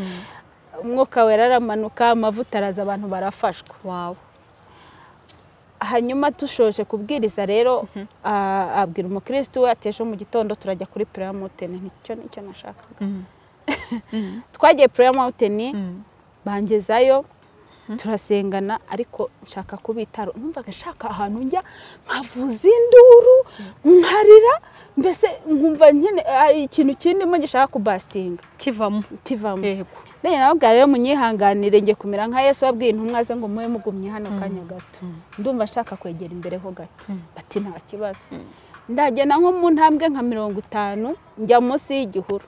umwuka wera aramanuka amavuta araza abantu barafashwa hanyuma dushoje kubwiriza rero abwira umukirisitu we ati ejo mu gitondo turajya kuri pureya mawuteni nicyo nicyo nashakaga twagiye pureya mawuteni bangezayo turasengana ariko nshaka kubitaro numvaga nshaka ahantu njya nkavuza induru nkarira mbese nkumva nyine ikintu kirimo gishaka kubasitinga kivamo kivamo rero nabwo rero munyihanganire njye kumera nka yesu wabwiye intumwa ze ngo mube mugumye hano kanya gato ndumva nshaka kwegera imbere ho gato bati nta kibazo ndagenda nko mu ntambwe nka mirongo itanu njya munsi y'igihuru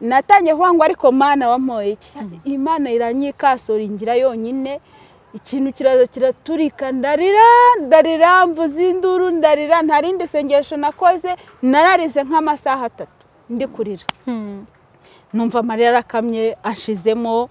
natangiye kuvuga ngo ariko mana wamoye iki imana iranyikasura ingira yonyine ikintu kiraza kiraturika ndarira ndarira mvuze induru ndarira nta rindi sengesho nakoze nararize nk'amasaha atatu ndi kurira numva amarira arakamye ashizemo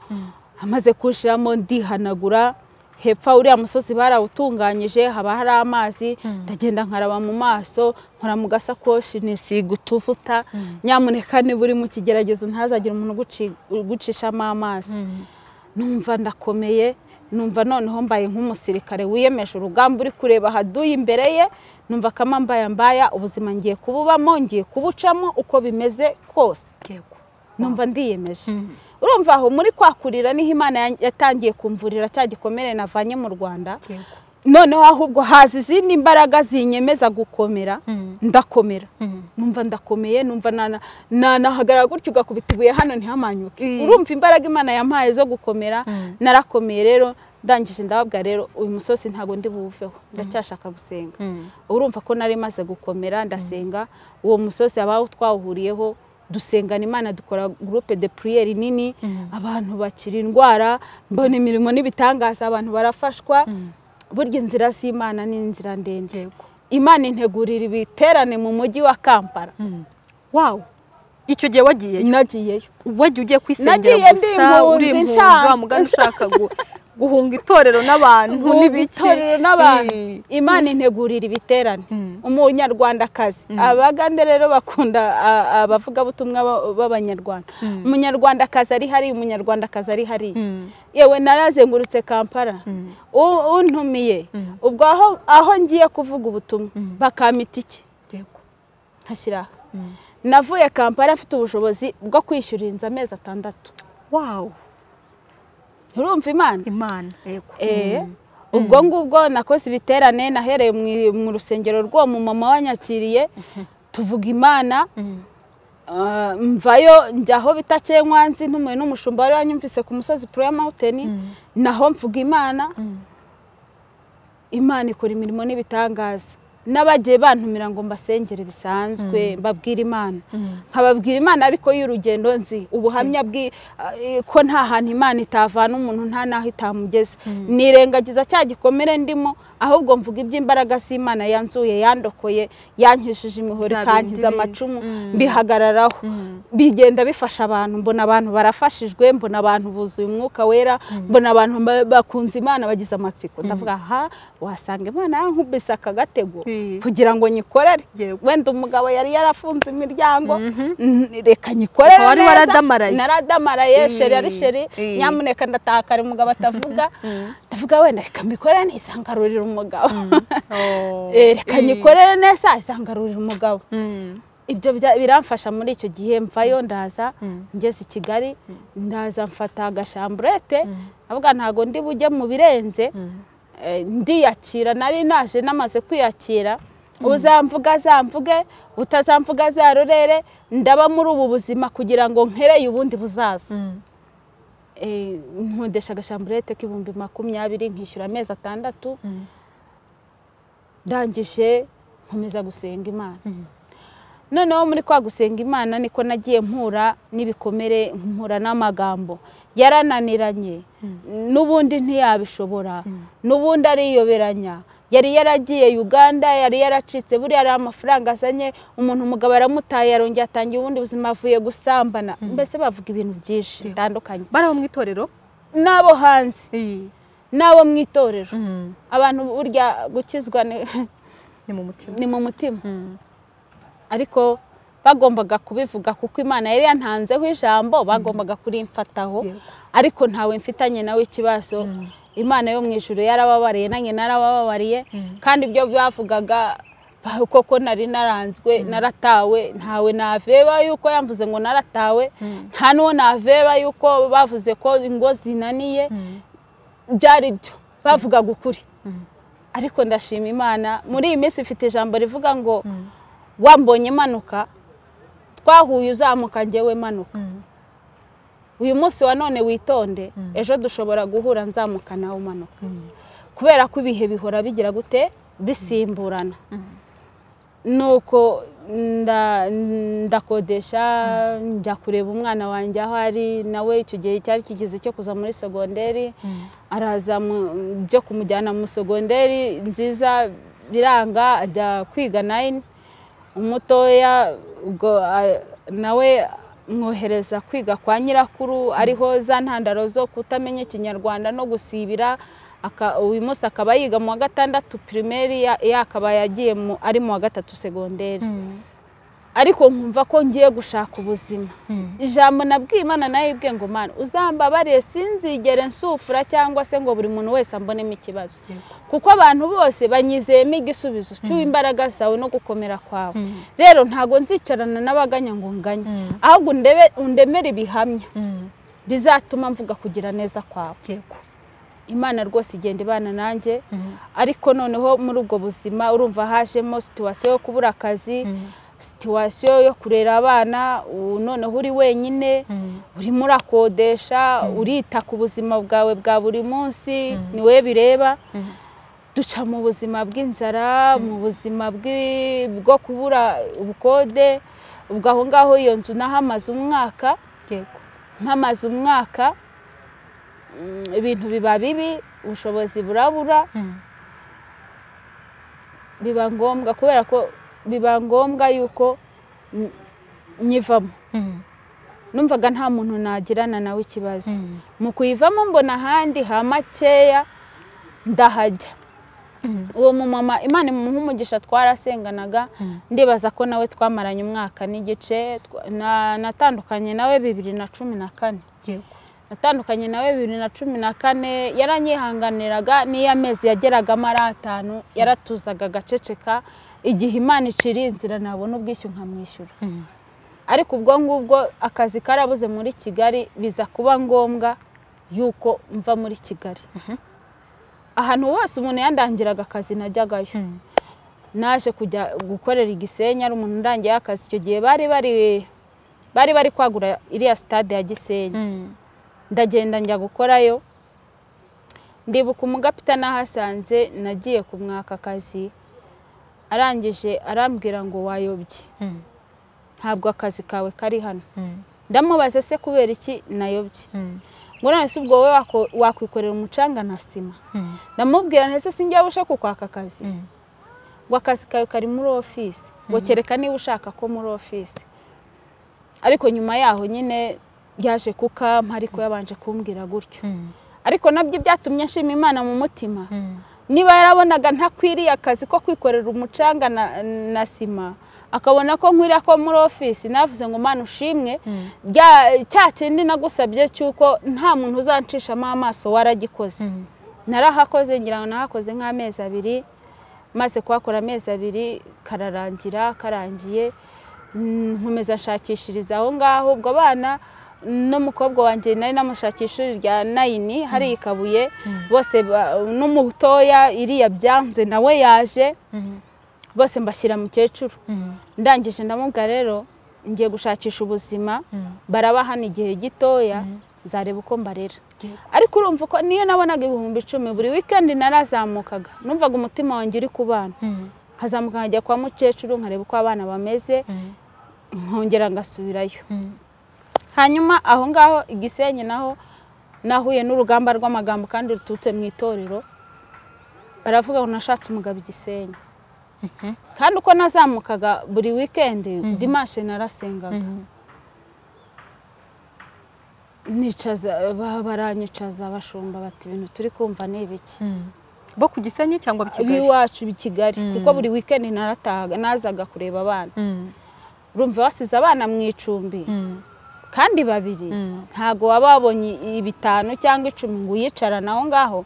amaze kuwushyiramo ndihanagura hepfo uriya musozi barawutunganyije haba hari amazi ndagenda nkaraba mu maso nkora mu gasakoshi nisiga utuvuta nyamuneka niba uri mu kigeragezo ntazagire umuntu ugucishamo amaso numva ndakomeye numva noneho mbaye nk'umusirikare wiyemeje urugamba uri kureba haduye imbere ye numva akamambaya mbaya ubuzima ngiye kububamo ngiye kubucamo uko bimeze kose numva ndiyemeje urumva aho muri kwakurira niho imana yatangiye kumvurira cya gikomere navanye mu rwanda noneho ahubwo haza izindi mbaraga zinyemeza gukomera ndakomera numva ndakomeye numva nanahagarara gutyo ugakubita ibuye hano ntihamanyuke urumva imbaraga imana yampaye zo gukomera narakomeye rero ndangije ndababwa rero uyu musozi ntabwo ndi buwuveho ndacyashaka gusenga urumva ko nari maze gukomera ndasenga uwo musozi abawo twawuhuriyeho dusengana imana dukora gurupe de puriyeri nini abantu bakira indwara mbona imirimo n'ibitangaza abantu barafashwa burya inzira z'imana ni inzira ndende imana integurira ibiterane mu mujyi wa kampala wawu icyo gihe wagiyeyo nagiyeyo wagiye ugiye kwisengera gusa uri impunzi wa mugani ushaka guhunga itorero n'abantu n'ibiki imana integurira ibiterane umunyarwandakazi abagande rero bakunda abavugabutumwa b'abanyarwanda umunyarwandakazi ari hariya umunyarwandakazi ari hariya yewe narazengurutse kampala untumiye ubwo aho ngiye kuvuga ubutumwa bakamita iki nkashyiraho navuye kampala afite ubushobozi bwo kwishyura inzu amezi atandatu wawu urumva imana imana ubwo ngubwo nakoze ibiterane nahereye mu rusengero rw'uwo mumama wanyakiriye tuvuga imana mvayo njya aho bita kenkwanzi ntumewe n'umushumba wari wanyumvise ku musozi pure mawuteni naho mvuga imana imana ikora imirimo n'ibitangaza n'abagiye bantumira ngo mbasengere bisanzwe mbabwira imana nkababwira imana ariko y'urugendo nzi ubuhamya ko nta hantu imana itavana umuntu nta n'aho itamugeze nirengagiza cya gikomere ndimo ahubwo mvuga iby'imbaraga z'imana yanzuye yandokoye yankishije imihoro ikankiza amacumu bihagararaho bigenda bifasha abantu mbona abantu barafashijwe mbona abantu buzuye umwuka wera mbona abantu bakunze imana bagize amatsiko ndavuga aha wasanga imana yankubise akagatego kugira ngo nyikorere wenda umugabo yari yarafunze imiryango reka nyikorere neza naradamaraye sheri ari sheri nyamuneka ndataha kare umugabo atavuga ndavuga wenda reka mbikorere ntisangarurire umugabo reka nyikorere neza isangarurire umugabo ibyo biramfasha muri icyo gihe mvayo ndaza ngeze i kigali ndaza mfata agashamburete avuga ntabwo ndi bujye mu birenze ndiyakira nari naje namaze kwiyakira uzamvuga azamvuge utazamvuga azarorere ndaba muri ubu buzima kugira ngo nkereye ubundi buzaza nkundesha agashamburete k'ibihumbi makumyabiri nkishyura amezi atandatu ndangije nkomeza gusenga imana noneho muri kwa gusenga imana niko nagiye mpura n'ibikomere mpura n'amagambo yarananiranye n'ubundi ntiyabishobora n'ubundi ariyoberanya yari yaragiye uganda yari yaracitse buriya ari amafaranga azanye umuntu umugabo aramutaye yarongeye atangiye ubundi buzima avuye gusambana mbese bavuga ibintu byinshi bitandukanye bari mu itorero n'abo hanze n'abo mu itorero abantu burya gukizwa ni mu mutima ariko bagombaga kubivuga kuko imana yari yantanzeho ijambo bagombaga kurimfataho ariko ntawe mfitanye nawe ikibazo imana yo mu ijoro yarababariye nanjye narababariye kandi ibyo bavugaga koko nari naranzwe naratawe ntawe naveba yuko yamvuze ngo naratawe nta n'uwo naveba yuko bavuze ko ingo zinaniye byari byo bavugaga ukuri ariko ndashima imana muri iyi minsi ifite ijambo rivuga ngo wambonye manuka twahuye uzamuka ngewe manuka uyu munsi wa none witonde ejo dushobora guhura nzamuka nawe umanuka kubera ko ibihe bihora bigira gute bisimburana nuko nda- ndakodesha njya kureba umwana wanjye aho ari nawe icyo gihe cyari kigeze cyo kuza muri segonderi araza mu- byo kumujyana mu segonderi nziza biranga ajya kwiga nayini umutoya ubwo a- nawe mwohereza kwiga kwa nyirakuru ariho za ntandaro zo kutamenya ikinyarwanda no gusibira aka- uyu munsi akaba yiga mu wa gatandatu pirimeri ya- yakaba yagiye mu- ari mu wa gatatu segonderi ariko nkumva ko ngiye gushaka ubuzima ijambo nabwiye imana nayo ibwe ngo mana uzambabariye sinzigere nsufura cyangwa se ngo buri muntu wese ambonemo ikibazo kuko abantu bose banyizeyemo igisubizo cy'uwo imbaraga zawe no gukomera kwawe rero ntabwo nzicarana n'abaganya ngo nganye ahubwo ndebe- undemere ibihamya bizatuma mvuga kugira neza kwawe yego imana rwose igenda ibana nanjye ariko noneho muri ubwo buzima urumva hajemo situwasiyo yo kubura akazi situwasiyo yo kurera abana ubu noneho uri wenyine urimo urakodesha urita ku buzima bwawe bwa buri munsi ni we bireba duca mu buzima bw'inzara mu buzima bw'i- bwo kubura ubukode ubwo aho ngaho iyo nzu nahamaze umwaka yego mpamaze umwaka mm, ibintu biba bibi ubushobozi burabura biba ngombwa kubera ko biba ngombwa yuko mm, nyivamo numvaga nta muntu nagirana nawe ikibazo mu kuyivamo mbona ahandi ha makeya ndahajya uwo mumama imana imuha umugisha twarasenganaga ndibaza ko nawe twamaranye umwaka n'igice twa- na- natandukanye nawe bibiri na cumi na kane yego natandukanye nawe bibiri na cumi na kane yaranyihanganiraga n'iyo amezi yageragamo ari atanu yaratuzaga agaceceka igihe imana iciriye inzira nabona ubwishyu nkamwishyura ariko ubwo ngubwo akazi karabuze muri kigali biza kuba ngombwa yuko mva muri kigali ahantu hose umuntu yandangiraga akazi najyagayo naje kujya gukorera i gisenyi ari umuntu urangiye akazi icyo gihe bari bari bari bari kwagura iriya sitade ya gisenyi ndagenda njya gukorayo ndibuka umugapita nahasanze nagiye kumwaka akazi arangije arambwira ngo wayobye ntabwo akazi kawe kari hano ndamubaza se kubera iki nayobye ngo none se ubwo wowe wako- wakwikorera umucanga na sima ndamubwira ntese sinjya ushaka kwaka akazi ngo akazi kawe kari muri ofisi ngo kereka niba ushaka ko muri ofisi ariko nyuma yaho nyine yaje kukampa ariko yabanje kumbwira gutyo ariko nabyo byatumye nshima imana mu mutima niba yarabonaga ntakwiriye akazi ko kwikorera umucanga na- na sima akabona ko nkwiriye ko muri ofisi navuze ngo mana ushimwe Bya- cya kindi nagusabye cy'uko nta muntu uzancishamo amaso waragikoze narahakoze ngira ngo nahakoze nk'amezi abiri maze kuhakora amezi abiri kararangira karangiye mm, nkomeza nshakishiriza aho ngaho ubwo abana n'umukobwa wanjye nari namushakisha ishuri rya nayini hari i kabuye bose ba- n'umutoya iriya byanze nawe yaje bose mbashyira mukecuru ndangije ndamubwira rero ngiye gushakisha ubuzima baraba hano igihe gitoya nzareba uko mbarera Yego. ariko urumva uko niyo nabonaga ibihumbi icumi buri wikendi narazamukaga numvaga umutima wanjye uri ku bana nkazamuka nkajya kwa mukecuru nkareba uko abana bameze nkongera ngasubirayo hanyuma aho ngaho igisenyi naho nahuye n'urugamba rw'amagambo kandi ruturutse mu itorero baravuga ngo nashatse umugabo igisenyi kandi uko nazamukaga buri wikendi dimashe narasengaga nicaza ba- baranyicaza abashumba bati ibintu turi kumva ni ibiki bo ku gisenyi cyangwa kigali iwacu i kigali Mm. kuko buri wikendi naratahaga nazaga kureba abana Mm, urumva basize abana mu icumbi mm, kandi babiri mm. ntabwo waba wabonye i- bitanu cyangwa icumi ngo uyicarane aho ngaho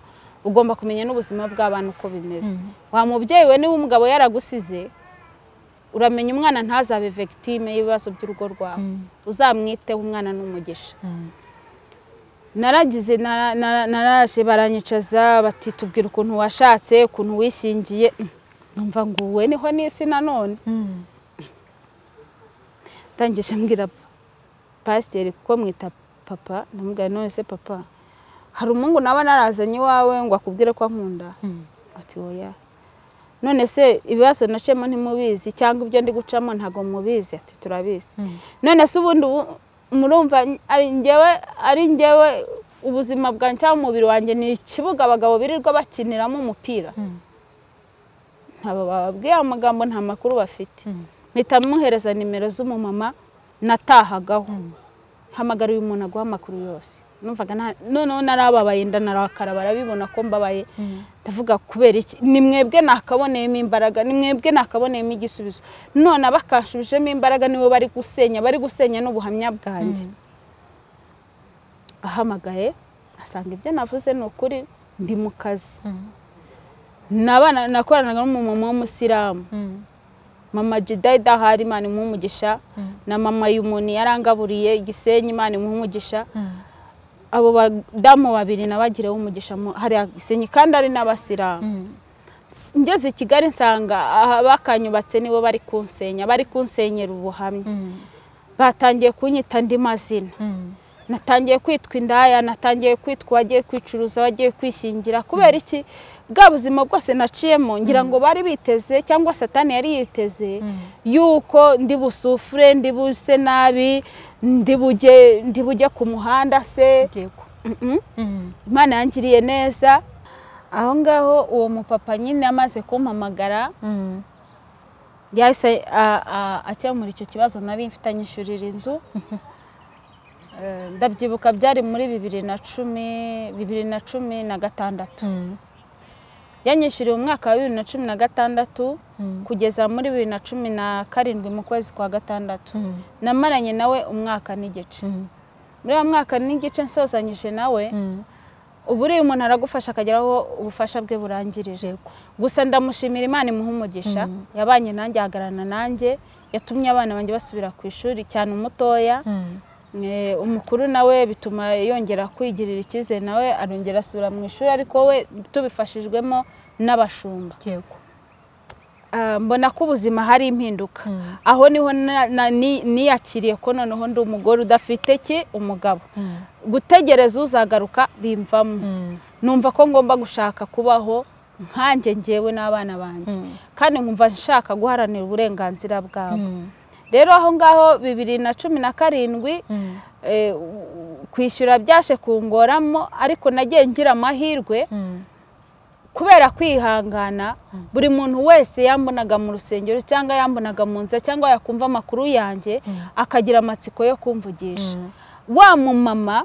ugomba kumenya n'ubuzima bw'abana uko bimeze Mm. wa mubyeyi we niba umugabo yaragusize uramenya umwana ntazabe vegitime y'ibibazo by'urugo rwawe Mm, uzamwiteho umwana n'umugisha mm. naragize nara- nara- naraje baranyicaza bati tubwira ukuntu washatse ukuntu wishingiye Mm. numva nguwe niho n'isi nanone Mm, ndangije mbwira pasiteri kuko mwita papa ndamubwira none se papa hari umuhungu naba narazanye iwawe ngo akubwire ko ankunda mm, ati oya none se ibibazo nacemo ntimubizi cyangwa ibyo ndi gucamo ntabwo mubizi ati turabizi none se ubundi ubu- murumva ari njyewe ari njyewe ubuzima bwanjye cyangwa umubiri wanjye ni ikibuga abagabo birirwa bakiniramo umupira ntabwo bababwiye amagambo nta makuru bafite mpita muhereza nimero z'umumama natahagaho hamagara uyu muntu aguha amakuru yose numvaga nta- noneho narababaye nda narakara barabibona ko mbabaye ndavuga kubera iki ni mwebwe nakaboneyemo imbaraga ni mwebwe nakaboneyemo igisubizo none abakanshubijemo imbaraga nibo bari gusenya bari gusenya n'ubuhamya bwanjye ahamagaye asanga ibyo navuze ni ukuri ndi mu kazi Nabana- nakoranaga n'umumama w'umusilamu mama jidayida hari imana imuha umugisha na mama y'umuntu yarangaburiye igisenyi imana imuha umugisha abo badamu babiri nabagireho umugisha mu- hariya gisenyi kandi ari n'abasilamu ngeze i kigali nsanga aha bakanyubatse nibo bari kunsenya bari kunsenyera ubuhamya batangiye kunyita andi mazina natangiye kwitwa indaya natangiye kwitwa wagiye kwicuruza wagiye kwishingira kubera iki bwa buzima bwose naciyemo ngira ngo bari biteze cyangwa satani yari yiteze yuko ndi busufure ndi buse nabi ndi bujye ndi bujye ku muhanda se yego Mm-mm. imana yangiriye neza aho ngaho uwo mupapa nyine amaze kumpamagara yahise a- a- akemura icyo kibazo nari mfite anyishyurira inzu Eh, ndabyibuka byari muri bibiri na cumi bibiri na cumi na gatandatu yanyishyuriye umwaka wa bibiri na cumi na gatandatu kugeza muri bibiri na cumi na karindwi mu kwezi kwa gatandatu namaranye nawe umwaka n'igice muri uwo mwaka n'igice nsozanyije nawe ubu uriya umuntu aragufasha akagera aho ubufasha bwe burangirije yego gusa ndamushimira imana imuha umugisha Mm. yabanye nanjye ahagararana nanjye yatumye abana banjye basubira ku ishuri cyane umutoya Eh, umukuru nawe bituma yongera kwigirira icyizere nawe arongera asubira mu ishuri ariko we tubifashijwemo n'abashumba yego Ah, mbona ko ubuzima hari impinduka aho niho na- na- ni- niyakiriye ko noneho ndi umugore udafite ki umugabo gutegereza uzagaruka bimvamo numva ko ngomba gushaka kubaho nkanjye ngewe n'abana banjye kandi nkumva nshaka guharanira uburenganzira bwabo rero aho ngaho bibiri na cumi na karindwi eh, u- u- kwishyura byaje kungoramo ariko nagiye ngira amahirwe kubera kwihangana buri muntu wese yambonaga mu rusengero cyangwa yambonaga mu nzira cyangwa yakumva amakuru yanjye akagira amatsiko yo kumvugisha wa mumama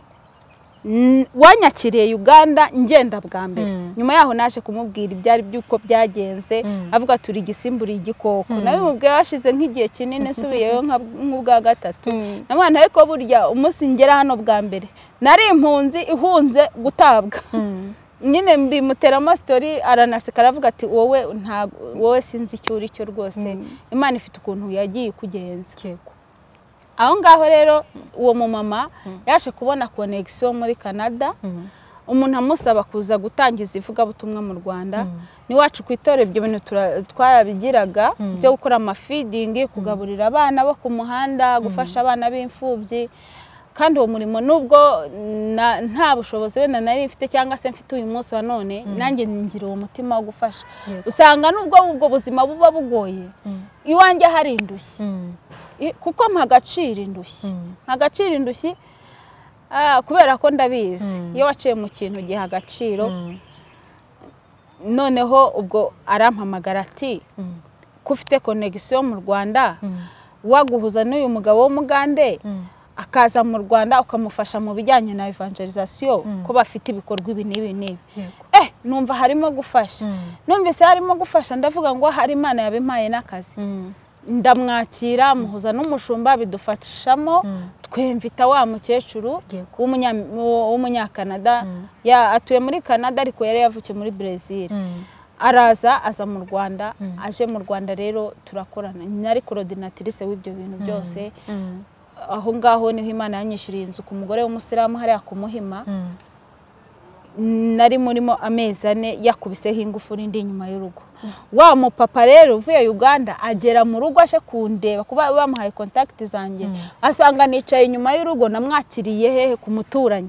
mm, wanyakiriye uganda ngenda bwa mbere Mm. nyuma yaho naje kumubwira ibyari by'uko byagenze Mm. avuga turi igisimburiye igikoko Mm. nawe mubwiye hashize nk'igihe kinini nsubiyeyo nka- nk'ubwa gatatu namwana ariko burya umunsi ngera hano bwa mbere nari impunzi ihunze gutabwa nyine mbimuteramo sitori aranaseka aravuga ati wowe ntago wowe sinzi icyo uri cyo rwose Mm. imana ifite ukuntu yagiye ikugenza yego aho ngaho rero uwo mumama Mm. yaje kubona konegisiyo muri canada umuntu amusaba kuza gutangiza ivugabutumwa mu rwanda n'iwacu ku itorero ibyo bintu tura- twarabigiraga Mm. byo gukora amafidingi kugaburira abana bo ku muhanda gufasha abana b'imfubyi kandi uwo murimo nubwo na- nta bushobozi wenda nari mfite cyangwa se mfite uyu munsi wa none nanjye ngira uwo mutima wo gufasha Yego. usanga nubwo ubwo buzima buba bugoye iwanjye hari indushyi I- kuko mpagacira indushyi ntagaciro indushyi ah, kubera ko ndabizi Mm. iyo waciye mu kintu ugiha agaciro noneho ubwo arampamagara ati ko ufite konegisiyo mu rwanda waguhuza n'uyu mugabo w'umugande akaza mu rwanda ukamufasha mu bijyanye na evangelizasiyo Mm. ko bafite ibikorwa ibi n'ibi n'ibi eh numva harimo gufasha numvise harimo gufasha ndavuga ngo hari imana yabimpaye n'akazi ndamwakira muhuza n'umushumba bidufashamo twemvita wa mukecuru Yego. w'umunya- wo- w'umunyakanada Ya- atuye muri canada ariko yari yavukiye muri brezil araza aza mu rwanda Mm. aje mu rwanda rero turakorana nari korodinatirise w'ibyo bintu byose aho ngaho niho imana yanyishyuriye inzu ku mugore w'umusilamu hariya ku muhima nari murimo amezi ane yakubiseho ingufuri indi inyuma y'urugo wa mupapa rero uvuye uganda agera mu rugo aje kundeba kuba bamuhaye kontakiti zanjye Mm. asanga nicaye inyuma y'urugo namwakiriye hehe ku muturanyi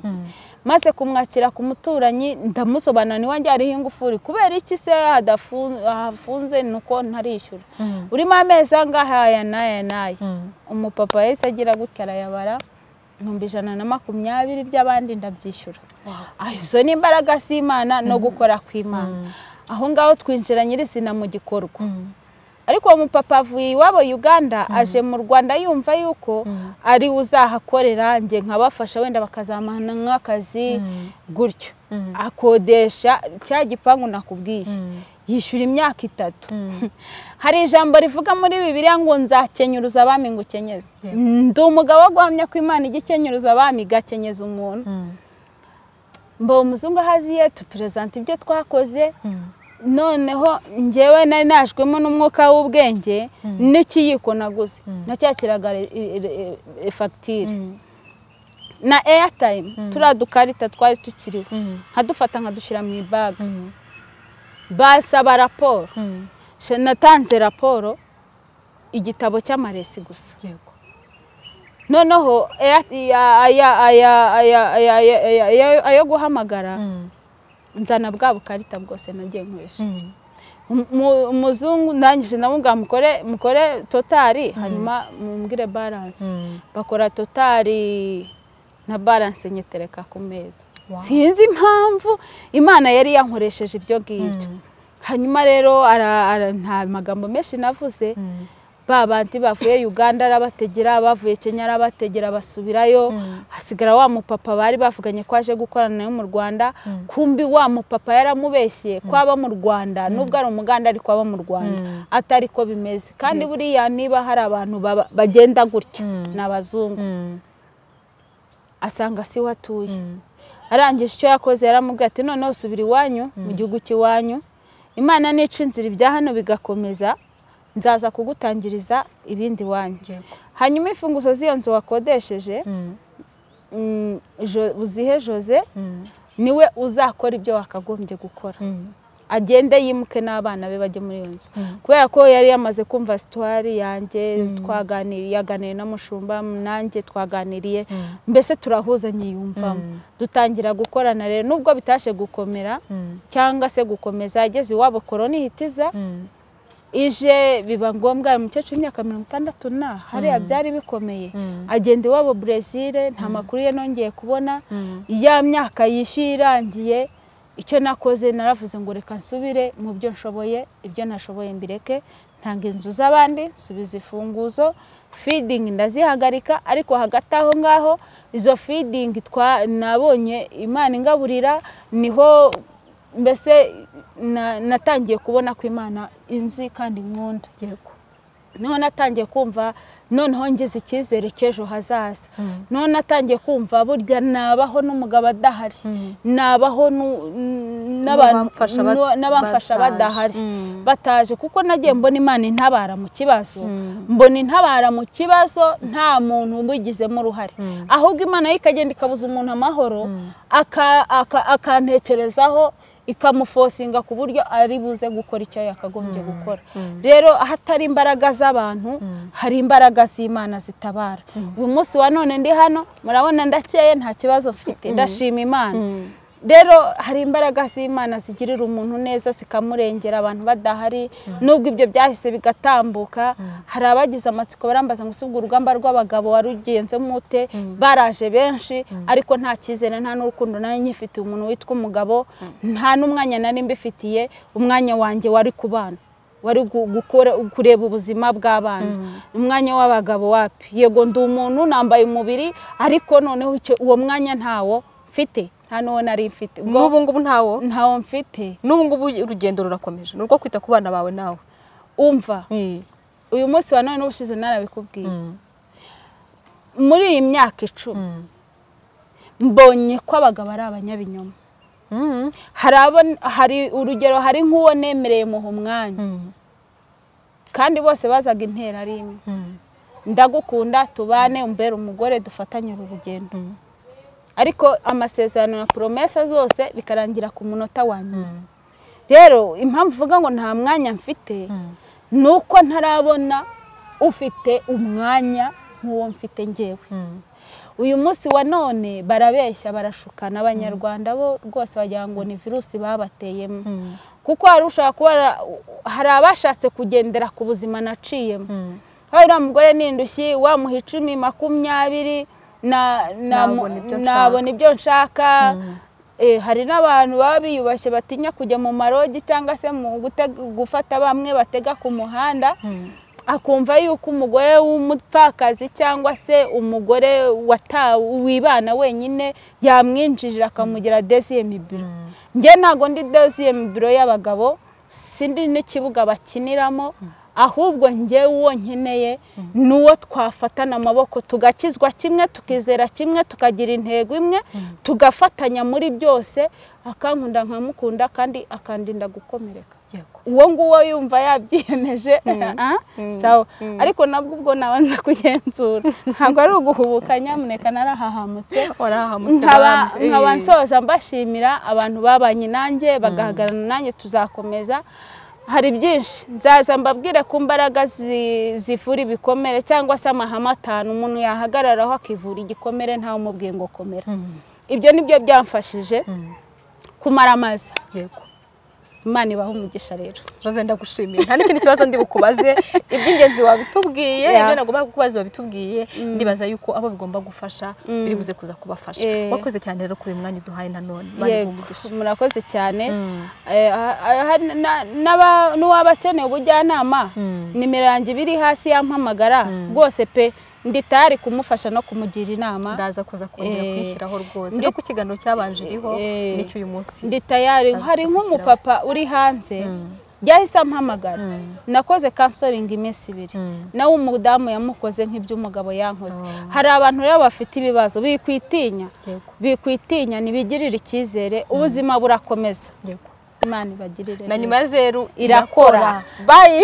maze kumwakira ku muturanyi ndamusobanura niwanjye hariho ingufuri kubera iki se hadafu- hafunze ni uko ntarishyura urimo amezi angahe aya n'aya n'aya umupapa yahise agira gutya arayabara ibihumbi ijana na makumyabiri by'abandi ndabyishyura Ah, izo ni imbaraga z'imana no gukora kw'imana aho ngaho twinjira nyirizina mu gikorwa ariko uwo mupapa avuye iwabo uganda aje mu rwanda yumva yuko ari uzahakorera njye nkabafasha wenda bakazamana nk'akazi gutyo akodesha cya gipangu nakubwiye yishyura imyaka itatu hari ijambo rivuga muri bibiliya ngo nzakenyuruza abami ngo ukenyeze Yego. ndi umugabo wo guhamya ko imana ijya ikenyuruza abami igakenyeza umuntu mbawe umuzungu ahaziye tuperezanta ibyo twakoze noneho njyewe nari najwemo n'umwuka w'ubwenge n'ikiyiko naguze nacyakiraga re- re- re- fagitire na eyatayimu turiya dukarita twari tukiriho nkadufata nkadushyira mu ibaga basaba raporo Sha- natanze raporo igitabo cy'amaresi gusa yego noneho aya- aya- aya- aya- aya- aya- aya- ayo guhamagara nzana bwa bukarita bwose nagiye nkoresha Mu- mu- umuzungu ndangije ndamubwira mukore mukore totari hanyuma mumbwire balance bakora totari na balance nyitereka ku meza Wow. sinzi impamvu imana yari yankoresheje ibyo ngibyo hanyuma rero ara- ara- nta magambo menshi navuze ba bandi bavuye uganda arabategera bavuye kenya arabategera basubirayo hasigara wa mupapa bari bavuganye ko aje gukorana nawe mu rwanda kumbi wa mupapa yaramubeshye ko aba mu rwanda nubwo ari umuganda ariko aba mu rwanda atari ko bimeze kandi buriya niba hari abantu baba- bagenda gutya Mm. ni abazungu asanga si we atuye arangije icyo yakoze yaramubwiye ati noneho subira iwanyu mu gihugu cy'iwanyu imana nica inzira ibya hano bigakomeza nzaza kugutangiriza ibindi iwanyu hanyuma imfunguzo z'iyo nzu wakodesheje mm, Jo- uzihe jose niwe uzakora ibyo wakagombye gukora agende yimuke n'abana be bajye muri iyo nzu kubera ko yari yamaze kumva situwari yanjye twaganiriye yaganiriye n'umushumba nanjye twaganiriye mbese turahuzanye yiyumvamo dutangira gukorana rero nubwo bitashe gukomera cyangwa se gukomeza ageze iwabo korona ihita iza ije biba ngombwa uyu mukecuru w'imyaka mirongo itandatu na hariya byari bikomeye agenda iwabo burezile nta makuru ye nongeye kubona ya myaka yishyuye irangiye icyo nakoze naravuze ngo reka nsubire mu byo nshoboye ibyo nashoboye mbireke ntanga inzu z'abandi nsubiza imfunguzo feeding ndazihagarika ariko hagati aho ngaho izo feeding twa- nabonye imana ingaburira niho mbese na- natangiye kubona ko imana inzi kandi nkunda yego niho natangiye kumva noneho ngize icyizere cy'ejo hazaza noneho natangiye kumva burya nabaho n'umugabo adahari nabaho nu- n- n'abantu- N'abamfasha bat- n'u- n'abamfasha bataje. badahari Mm. bataje kuko nagiye mbona imana intabara mu kibazo mbona intabara mu kibazo nta muntu ubigizemo uruhare ahubwo imana yo ikagenda ikabuza umuntu amahoro aka- aka- akantekerezaho ikamufosinga ku buryo ari buze gukora icyo yakagombye gukora rero ahatari imbaraga z'abantu hari imbaraga z'imana zitabara uyu munsi wa none ndi hano murabona ndakeye nta kibazo mfite ndashima imana rero hari imbaraga z'imana zigirira umuntu neza zikamurengera abantu badahari nubwo ibyo byahise bigatambuka hari abagize amatsiko barambaza ngo usibwe urugamba rw'abagabo warugenze mute baraje benshi ariko nta cyizere nta n'urukundo nari nyifitiye umuntu witwa umugabo nta n'umwanya nari mbifitiye umwanya wanjye wari ku bana wari gu- gukora kureba ubuzima bw'abana umwanya w'abagabo wapi yego ndi umuntu nambaye umubiri ariko noneho icyo- uwo mwanya ntawo mfite nta n'uwo nari mfite ubwo n'ubu ngubu ntawo ntawo mfite n'ubu ngubu urugendo rurakomeje ni urwo kwita ku bana bawe nawe umva uyu munsi wa none n'ubushize narabikubwiye muri iyi myaka icumi mbonye ko abagabo ari abanyabinyoma hari abo- hari urugero hari nk'uwo nemereye muha umwanya kandi bose bazaga intera ari imwe ndagukunda tubane umbere umugore dufatanye uru rugendo ariko amasezerano na poromesa zose bikarangira ku munota wa nyuma rero impamvu uvuga ngo nta mwanya mfite ni uko ntarabona ufite umwanya nk'uwo mfite ngewe uyu munsi wa none barabeshya barashukana abanyarwanda bo rwose bagira ngo ni virusi babateyemo kuko hari ushobora kuba hari abashatse kugendera ku buzima naciyemo haba uriya mugore ni indushyi wamuha icumi makumyabiri nabona ibyo nshaka hari n'abantu baba biyubashye batinya kujya mu marogi cyangwa se mu gufata bamwe batega ku muhanda akumva yuko umugore w'umupfakazi cyangwa se umugore wibana wenyine yamwinjirira akamugira desiyemi biro njye ntabwo ndi desiyemi biro y'abagabo sindi n'ikibuga bakiniramo ahubwo njye uwo nkeneye ni uwo twafatana amaboko tugakizwa kimwe tukizera kimwe tukagira intego imwe tugafatanya muri byose akankunda nkamukunda kandi akandinda gukomereka uwo nguwo yumva yabyiyemeje sawa ariko nabwo ubwo nabanza kugenzura ntabwo ari uguhubuka nyamuneka narahahamutse nkaba nsoza mbashimira abantu babanye nanjye bagahagarana nanjye tuzakomeza hari byinshi nzaza mbabwire ku mbaraga zivura ibikomere cyangwa se amahame atanu umuntu yahagararaho akivura igikomere ntawe umubwiye ngo komera ibyo ni byo byamfashije kumara amazi imana ibaha umugisha rero rose ndagushimiye nta n'ikindi kibazo ndi bukubaze iby'ingenzi wabitubwiye ibyo nagomba kukubaza wabitubwiye ndibaza yuko abo bigomba gufasha biri buze kuza kubafasha wakoze cyane rero kuri uyu mwanya uduhaye nanone murakoze cyane n'uwaba akeneye ubujyanama nimero yanjye ibiri hasi yampamagara rwose pe nditari kumufasha no kumugira inama ndaza kuza kongera kwishyiraho rwose no ku kiganiro cyabanje iriho n'icyo uyu munsi nditayari hari nk'umupapa uri hanze yahise ampamagara nakoze kansoringi iminsi ibiri nawe umudamu yamukoze nk'iby'umugabo yankoze hari abantu rero bafite ibibazo bikwitinya bikwitinya ntibigirire icyizere ubuzima burakomeza imana ibagirire na nyuma ya zeru irakora bayi